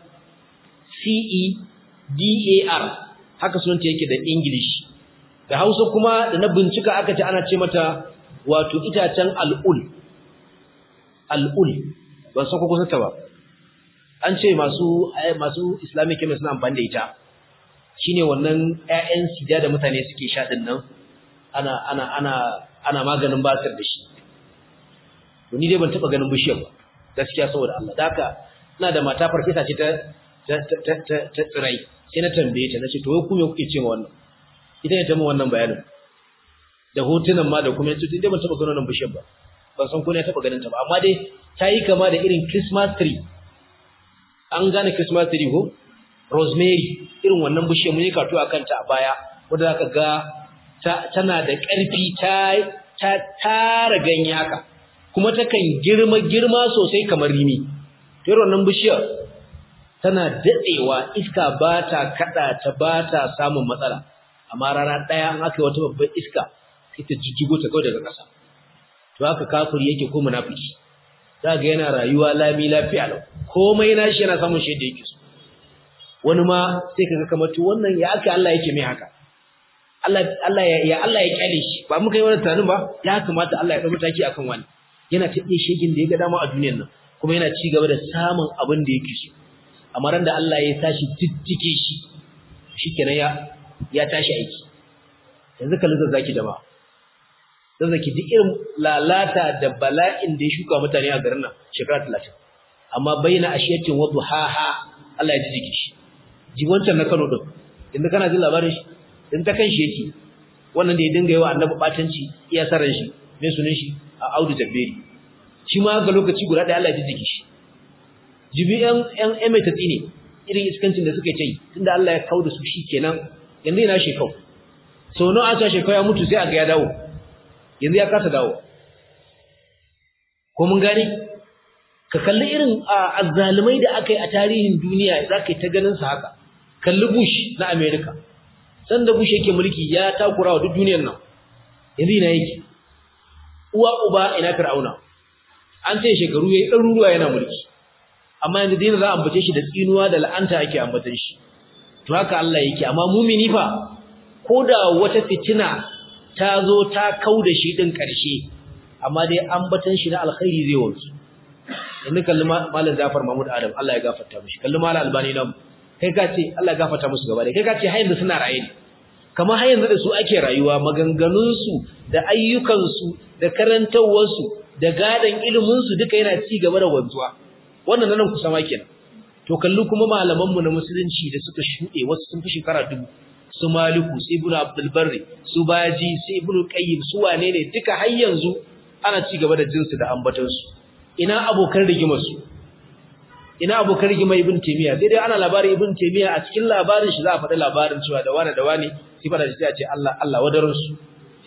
c e d a r haka sunanta yake da english da hausa kuma da na bincika aka ce ana ce mata wato itacen al'ul al'ul ban san ko kusa ta ba an ce masu masu islamic chemist suna amfani da ita shine wannan ƴaƴan sida da mutane suke sha din nan ana ana ana ana maganin basir da shi to ni dai ban taba ganin bishiyar ba gaskiya saboda Allah da haka ina da mata farfesa ce ta ta ta ta ta tsirai sai na tambaye ta nace to wai ku me kuke cewa wannan ita ne ta mun wannan bayanin da hotunan ma da kuma yace dai ban taba ganin wannan bishiyar ba ban san ko ne taba ganin ta ba amma dai ta yi kama da irin Christmas tree an gane Christmas tree ko rosemary irin wannan bishiyar mun yi kato akan ta a baya wanda zaka ga tana da ƙarfi ta ta tara ganye haka kuma takan girma girma sosai kamar rimi to irin wannan bishiyar tana dadewa iska ba ta kada ta ba ta samun matsala amma rana daya an aka yi wata babbar iska sai ta jijjigo ta kawai daga ƙasa to haka kafiri yake ko munafiki zaka yana rayuwa lami lafiya lau komai nashi yana samun shi da yake so wani ma sai kaga kamar to wannan ya aka Allah yake mai haka Allah Allah ya ya Allah ya kyale shi ba muka yi wannan tunanin ba ya kamata Allah ya dau mataki akan wani yana ta iya shegin da ya ga dama a duniyar nan kuma yana ci gaba da samun abin da yake so amma ran da Allah ya tashi diddike shi shikenan ya ya tashi aiki yanzu kallon zazzaki da ba zazzaki duk irin lalata da bala'in da ya shuka mutane a garin nan shekara 30 amma bayyana ashiyatin wa duhaha Allah ya ji jiki shi ji wancan na Kano din inda kana jin labarin shi in ta kan shi yake wannan da ya dinga yawa annabi batanci iya saran shi me sunan shi a Audu Jabberi shi ma ga lokaci guda da Allah ya ji jiki shi jibi yan yan eme ta tsine irin iskancin da suka yi tunda Allah ya kauda su shikenan yanzu ina shekau sau nawa aka shekau ya mutu sai a ga ya dawo yanzu ya kasa dawo ko mun gane ka kalli irin azzalumai da aka yi a tarihin duniya za ka yi ta ganin sa haka kalli bush na america sanda bush yake mulki ya takura wa duk duniyar nan yanzu ina yake uwa uba ina fir'auna an ce shekaru yayi ɗaruruwa yana mulki amma yanzu dai za a ambace shi da tsinuwa da la'anta ake ambatan shi to haka Allah yake amma mumini fa koda wata fitina ta zo ta kauda shi din ƙarshe amma dai ambatan shi na alkhairi zai wanzu yanzu kalli malam Jafar Mahmud Adam Allah ya gafarta mishi kalli malam Albani nan kai ka ce Allah ya gafarta musu gaba da kai ka ce har yanzu suna raye ne kamar har yanzu da su ake rayuwa maganganun su da ayyukan su da karantawar su da gadan ilimin su duka yana ci gaba da wanzuwa wannan nan kusa ma kenan to kalli kuma malaman mu na musulunci da suka shude wasu sun fi shekara dubu su Maliku su Ibn Abdul Barri su Baji su Ibn Qayyim su wane ne duka har yanzu ana ci gaba da jinsu da ambatansu ina abokan rigimarsu ina abokan rigimar ibn taymiya sai dai ana labarin ibn taymiya a cikin labarin shi za a faɗi labarin cewa da wani da wani sai fada shi sai a ce Allah Allah wadarin su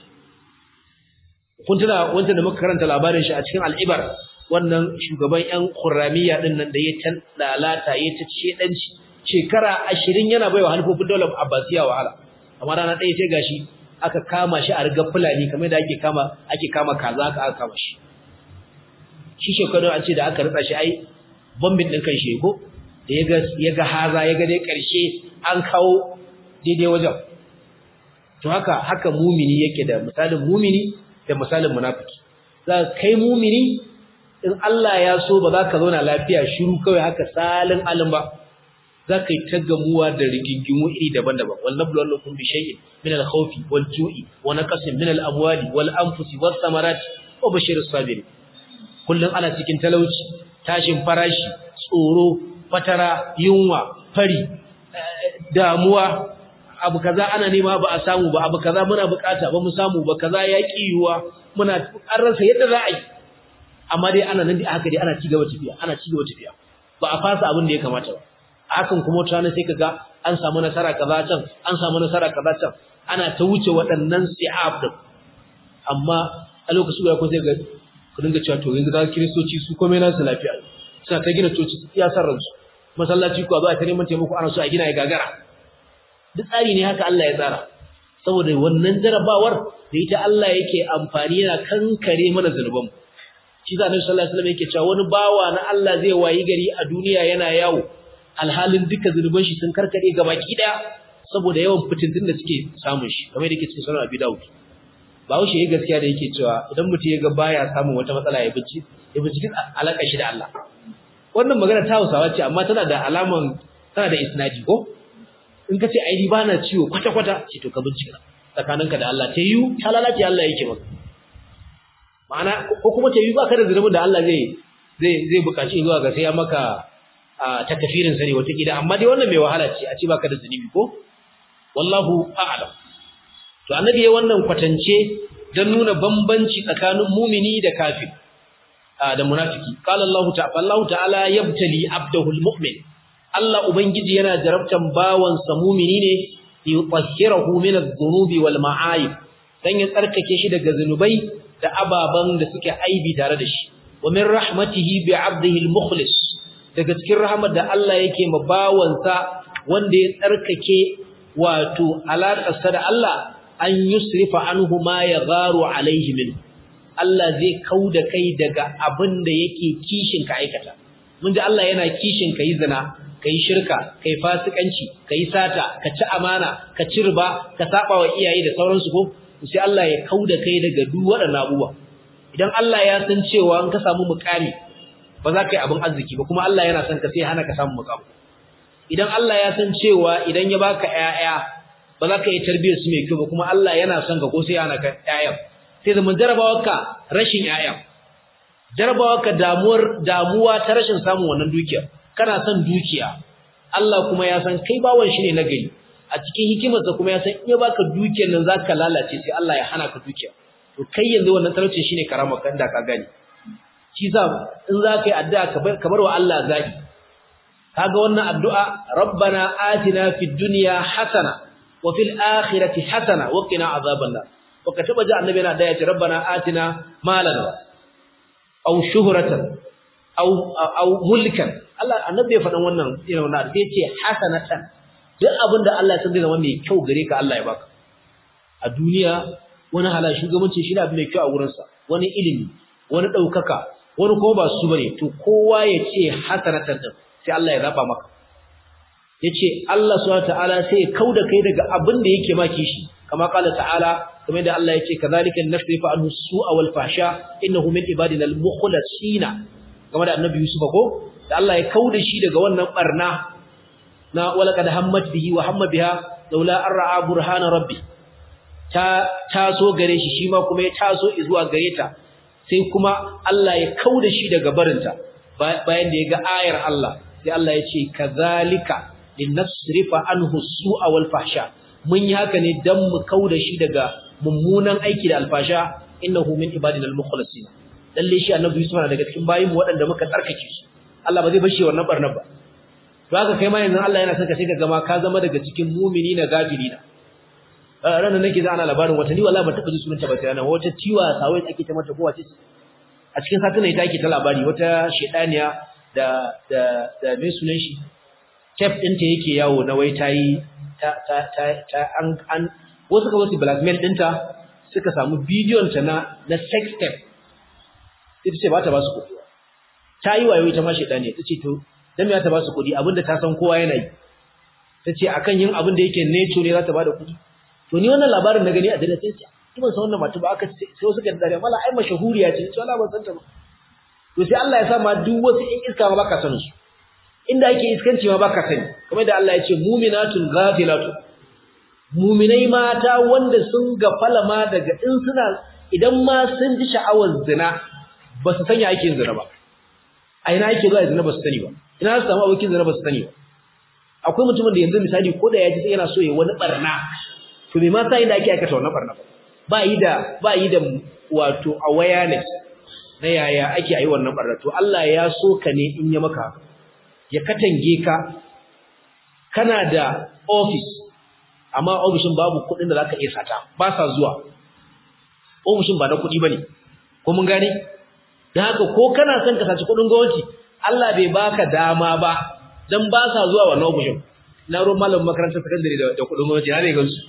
kun tuna wanda da muka karanta labarin shi a cikin al-ibar wannan shugaban yan qurramiya din nan da ya tan lalata ya ta shedanci shekara 20 yana baiwa halifofin daular abbasiya wahala amma rana ɗaya sai gashi aka kama shi a riga fulani kamar da ake kama ake kama kaza aka aka kama shi shi shekaru an ce da aka ritsa shi ai bombin din kan shi ko da yaga yaga haza yaga dai karshe an kawo daidai wajen to haka haka mumini yake da misalin mumini da misalin munafiki za kai mumini in Allah ya so ba za ka zauna lafiya shiru kawai haka salin alim ba za ka yi ta gamuwa da rigingimu iri daban-daban wal nablu wallakum bi shay'in min al khawfi wal ju'i wa naqsin min al amwali wal anfusi was samarati wa bashir as-sabirin kullun ana cikin talauci tashin farashi tsoro fatara yunwa fari damuwa abu kaza ana nema ba a samu ba abu kaza muna bukata ba mu samu ba kaza ya kiyuwa muna an rasa yadda za a yi amma dai ana nan da haka dai ana cigaba tafiya ana cigaba tafiya ba a fasa abin da ya kamata ba hakan kuma wata rana sai kaga an samu nasara kaza can an samu nasara kaza can ana ta wuce waɗannan si'ab din amma a lokacin da ko sai ga ku dinga cewa to yanzu ga kiristoci su komai nasu lafiya suna ta gina coci iya san ransu masallaci ko ba ta neman taimako ana so a gina ya gagara duk tsari ne haka Allah ya tsara saboda wannan jarabawar da ita Allah yake amfani yana kankare mana zunubanmu shi da Annabi sallallahu alaihi wasallam yake cewa wani bawa na Allah zai wayi gari a duniya yana yawo alhalin duka zunuban shi sun karkare gabaki daya saboda yawan fitintun da suke samun shi kamar yake cikin sunan Abi Dawud ba wuce yayi gaskiya da yake cewa idan mutum ya ga baya samun wata matsala ya bici ya bici alaka shi da Allah wannan magana ta Hausawa ce amma tana da alaman tana da isnadi ko in ka ce ai ba na ciwo kwata kwata ce to ka bincika tsakaninka da Allah ta yiwu ta lalace Allah yake maka ma'ana ko kuma ta yiwu ba ka da zunubin da Allah zai zai zai buƙaci zuwa ga sai ya maka ta kafirin sani wata gida amma dai wannan mai wahala ce a ce baka da zunubi ko wallahu a'lam to annabi ya wannan kwatance dan nuna bambanci tsakanin mumini da kafir da munafiki qala Allah ta'ala Allah ta'ala yabtali abdahu almu'min Allah ubangiji yana jarabtan bawansa mumini ne yutahhirahu min adh-dhunubi wal ma'ayib dan ya tsarkake shi daga zanubai da ababan da suke aibi tare da shi wa min rahmatihi bi 'abdihi al-mukhlis daga cikin rahmar da Allah yake ma bawansa wanda ya tsarkake wato alaƙarsa da Allah an yusrifa anhu ma yagharu alaihi min Allah zai kauda kai daga abin da yake kishin ka aikata mun ji Allah yana kishin kai zina kai shirka kai fasikanci kai sata ka ci amana ka ci riba ka saba wa iyaye da sauransu ko sai Allah ya kauda kai daga duk waɗannan abubuwa idan Allah ya san cewa in ka samu mukami ba za ka yi abin arziki ba kuma Allah yana son ka sai hana ka samu mukami idan Allah ya san cewa idan ya baka ƴaƴa ba za ka yi tarbiyyar su mai kyau ba kuma Allah yana son ka ko sai hana ka ƴaƴan sai zaman jarabawarka rashin ƴaƴan jarabawarka damuwar damuwa ta rashin samun wannan dukiya kana son dukiya Allah kuma ya san kai bawon shi ne na gari a cikin hikimarsa kuma ya san in ya baka dukiyar nan zaka lalace sai Allah ya hana ka dukiya to kai yanzu wannan talauci shine karama kan da ka gani shi sa in za ka yi addu'a ka bar wa Allah zabi kaga wannan addu'a rabbana atina fid dunya hasana wa fil akhirati hasana wa qina azaban nar wa ka taba ji annabi yana da yace rabbana atina malan aw shuhratan aw aw mulkan Allah annabi ya faɗan wannan irin wannan sai yace hasanatan duk abinda Allah ya san zai zama mai kyau gare ka Allah ya baka a duniya wani hala shugabanci shi ne abu mai kyau a wurinsa wani ilimi wani ɗaukaka wani kuma ba su bane to kowa ya ce hasanatan din sai Allah ya zaba maka yace Allah subhanahu ta'ala sai ya kauda kai daga abin da yake maki shi kama kala ta'ala kamar da Allah yace kadhalika nasrifa anhu su'a wal fahsha innahu min ibadina al mukhlasina kamar da annabi Yusuf ko da Allah ya kauda shi daga wannan barna na walaqad hammat bihi wa hamma biha laula an ra'a burhana rabbi ta taso gare shi shi ma kuma ya taso zuwa gare ta sai kuma Allah ya kauda shi daga barinta bayan da ya ga ayar Allah sai Allah ya ce kazalika linasrifa anhu su'a wal fahsha mun yi haka ne dan mu kauda shi daga mummunan aiki da alfasha innahu min ibadina al-mukhlasin lalle shi annabi Yusuf na daga cikin bayin waɗanda muka tsarkake su Allah ba zai bar shi wannan barnar ba to haka kai ma yanzu Allah yana saka sai ka gama ka zama daga cikin mu'mini na gafiri na ranar nake za ana labarin wata ni wallahi ba taɓa ji sunanta ba sai ranar wata ciwa sawai take ta mata kowace a cikin satin ita ake ta labari wata shedaniya da da da me sunan shi kef ɗinta yake yawo na wai tayi ta ta ta, ta an an wasu ka wasu blackmail ɗinta suka samu bidiyon ta na na sex tape ita ce ba ta ba su kuɗi ta yi wayo ita ma shedaniya ta ce to dan me ta ba su kuɗi abinda ta san kowa yana yi ta ce akan yin abin da yake nature ne za ta ba da kuɗi to ni wannan labarin na gani a dare sai ce ban san wannan mata ba aka sai wasu kan dare mala ai mashahuriya ce ce wallahi ban san ta ba to sai Allah ya sa ma duk wasu in iska ma baka sanin su inda yake iskanci ma baka sani kamar da Allah ya ce mu'minatun ghafilatu mu'minai mata wanda sun gafala ma daga in suna idan ma sun ji sha'awar zina ba su sanya ake zina ba a ina ake zuwa zina ba su sani ba ina su samu abokin zina ba su sani ba akwai mutumin da yanzu misali ko da ya ji sai yana so ya wani barna to me ma sai da ake aikata wannan barna ba yi da ba yi da wato awareness na yaya ake yi wannan barna to Allah ya so ka ne in ya maka ya katange ka kana da office amma ofishin babu kuɗin da zaka iya sata ba sa zuwa ofishin ba na kuɗi bane ko mun gane dan haka ko kana son ka saci kuɗin gwamnati Allah bai baka dama ba dan ba sa zuwa wannan ofishin na ruwan malamin makarantar sakandare da kuɗin gwamnati na ne gansu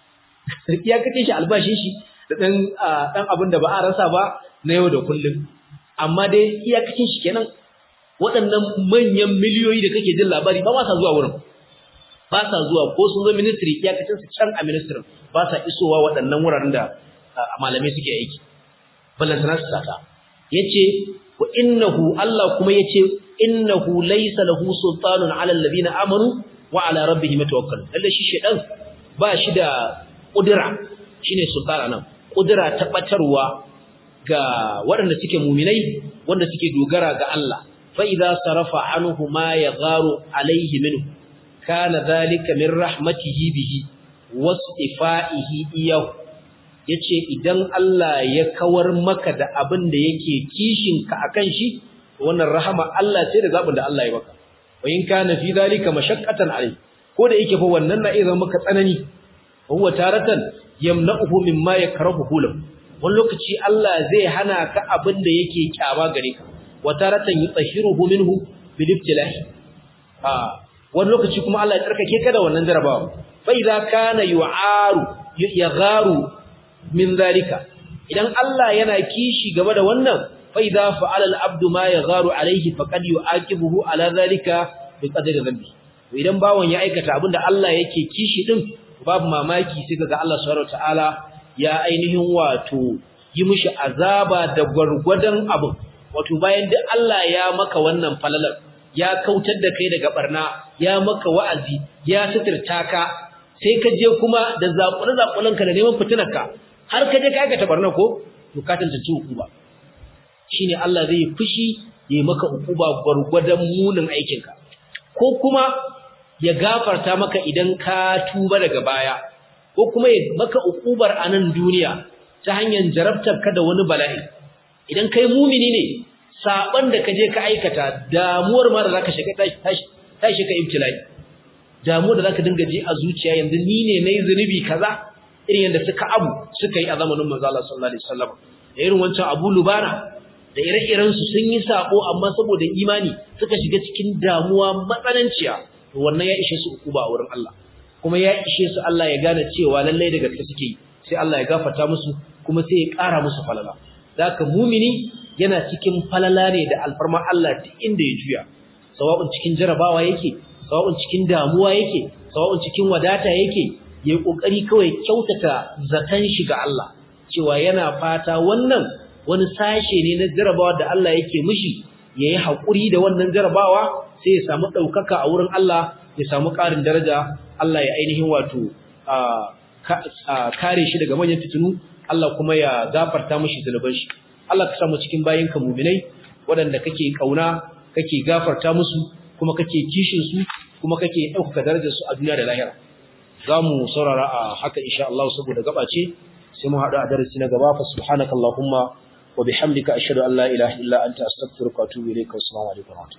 ya kace shi albashin shi da dan dan abin da ba a rasa ba na yau da kullum amma dai iyakacin shi kenan waɗannan manyan miliyoyi da kake jin labari ba sa zuwa wurin ba sa zuwa ko sun zo ministry iyakacin su can a ministry ba sa isowa waɗannan wuraren da malamai suke aiki ballan sana su sata yace wa innahu Allah kuma yace innahu laysa lahu sultanun ala alladhina amanu wa ala rabbihim yatawakkalun lalle shi shedan ba shi da kudura shine sultana nan kudura ta batarwa ga waɗanda suke muminai wanda suke dogara ga Allah fa idza sarafa anhu ma yagharu alayhi minhu kana dhalika min rahmatihi bihi wasifaihi iyahu yace idan Allah ya kawar maka da abin da yake kishin ka akan shi wannan rahama Allah ce da zabin da Allah ya maka wa in kana fi dhalika mashaqqatan alayhi ko da yake fa wannan na iya maka tsanani huwa taratan yamna'uhu mimma yakrahuhu lahu wani lokaci Allah zai hana ka abin da yake kyama gare ka wa taratan yutahhiruhu minhu bil ibtilahi ah wani lokaci kuma Allah ya tsarkake ka da wannan jarabawa fa idza kana yu'aru yagharu min zalika idan Allah yana kishi game da wannan fa idza fa'ala al-abdu ma yagharu alayhi faqad yu'aqibuhu ala zalika bi qadri dhanbi idan bawon ya aikata abinda Allah yake kishi din babu mamaki sai kaga Allah subhanahu wataala ya ainihin wato yi mishi azaba da gwargwadon abu wato bayan duk Allah ya maka wannan falalar ya kautar da kai daga barna ya maka wa'azi ya suturta ka sai ka je kuma da zakure zakulan ka da neman fitinar ka har ka je ka aikata barna ko to ka tantance hukuma shine Allah zai fushi ya maka hukuma gwargwadon munin aikin ka ko kuma ya gafarta maka idan ka tuba daga baya ko kuma ya maka ukubar a nan duniya ta hanyar jarabtar ka da wani bala'i idan kai mumini ne saban da ka je ka aikata damuwar ma da zaka shiga tashi tashi ka ibtilai damuwar da zaka dinga ji a zuciya yanzu ni ne nayi zunubi kaza irin yanda suka abu suka yi a zamanin manzo Allah sallallahu alaihi wasallam da irin wancan Abu Lubana da ire-iren su sun yi sako amma saboda imani suka shiga cikin damuwa matsananciya wannan ya ishe su ukuba a wurin Allah kuma ya ishe su Allah ya gane cewa lallai da gaske suke yi sai Allah ya gafarta musu kuma sai ya ƙara musu falala zaka mumini yana cikin falala ne da alfarma Allah duk inda ya juya sawa'un cikin jarabawa yake sawa'un cikin damuwa yake sawa'un cikin wadata yake yayi kokari kawai kyautata zakan shi ga Allah cewa yana fata wannan wani sashe ne na jarabawa da Allah yake mishi yayi hakuri da wannan jarabawa sai ya samu daukaka a wurin Allah ya samu ƙarin daraja Allah ya ainihin wato kare shi daga manyan fitinu Allah kuma ya gafarta mishi zunuban shi Allah ka samu cikin bayinka mu'minai waɗanda kake kauna kake gafarta musu kuma kake kishin su kuma kake ɗaukaka darajar su a duniya da lahira zamu saurara a haka insha Allah saboda gaba ce sai mu haɗu a darasi na gaba fa subhanakallahumma wa bihamdika ashhadu an la ilaha illa anta astaghfiruka wa atubu ilayka wa assalamu alaikum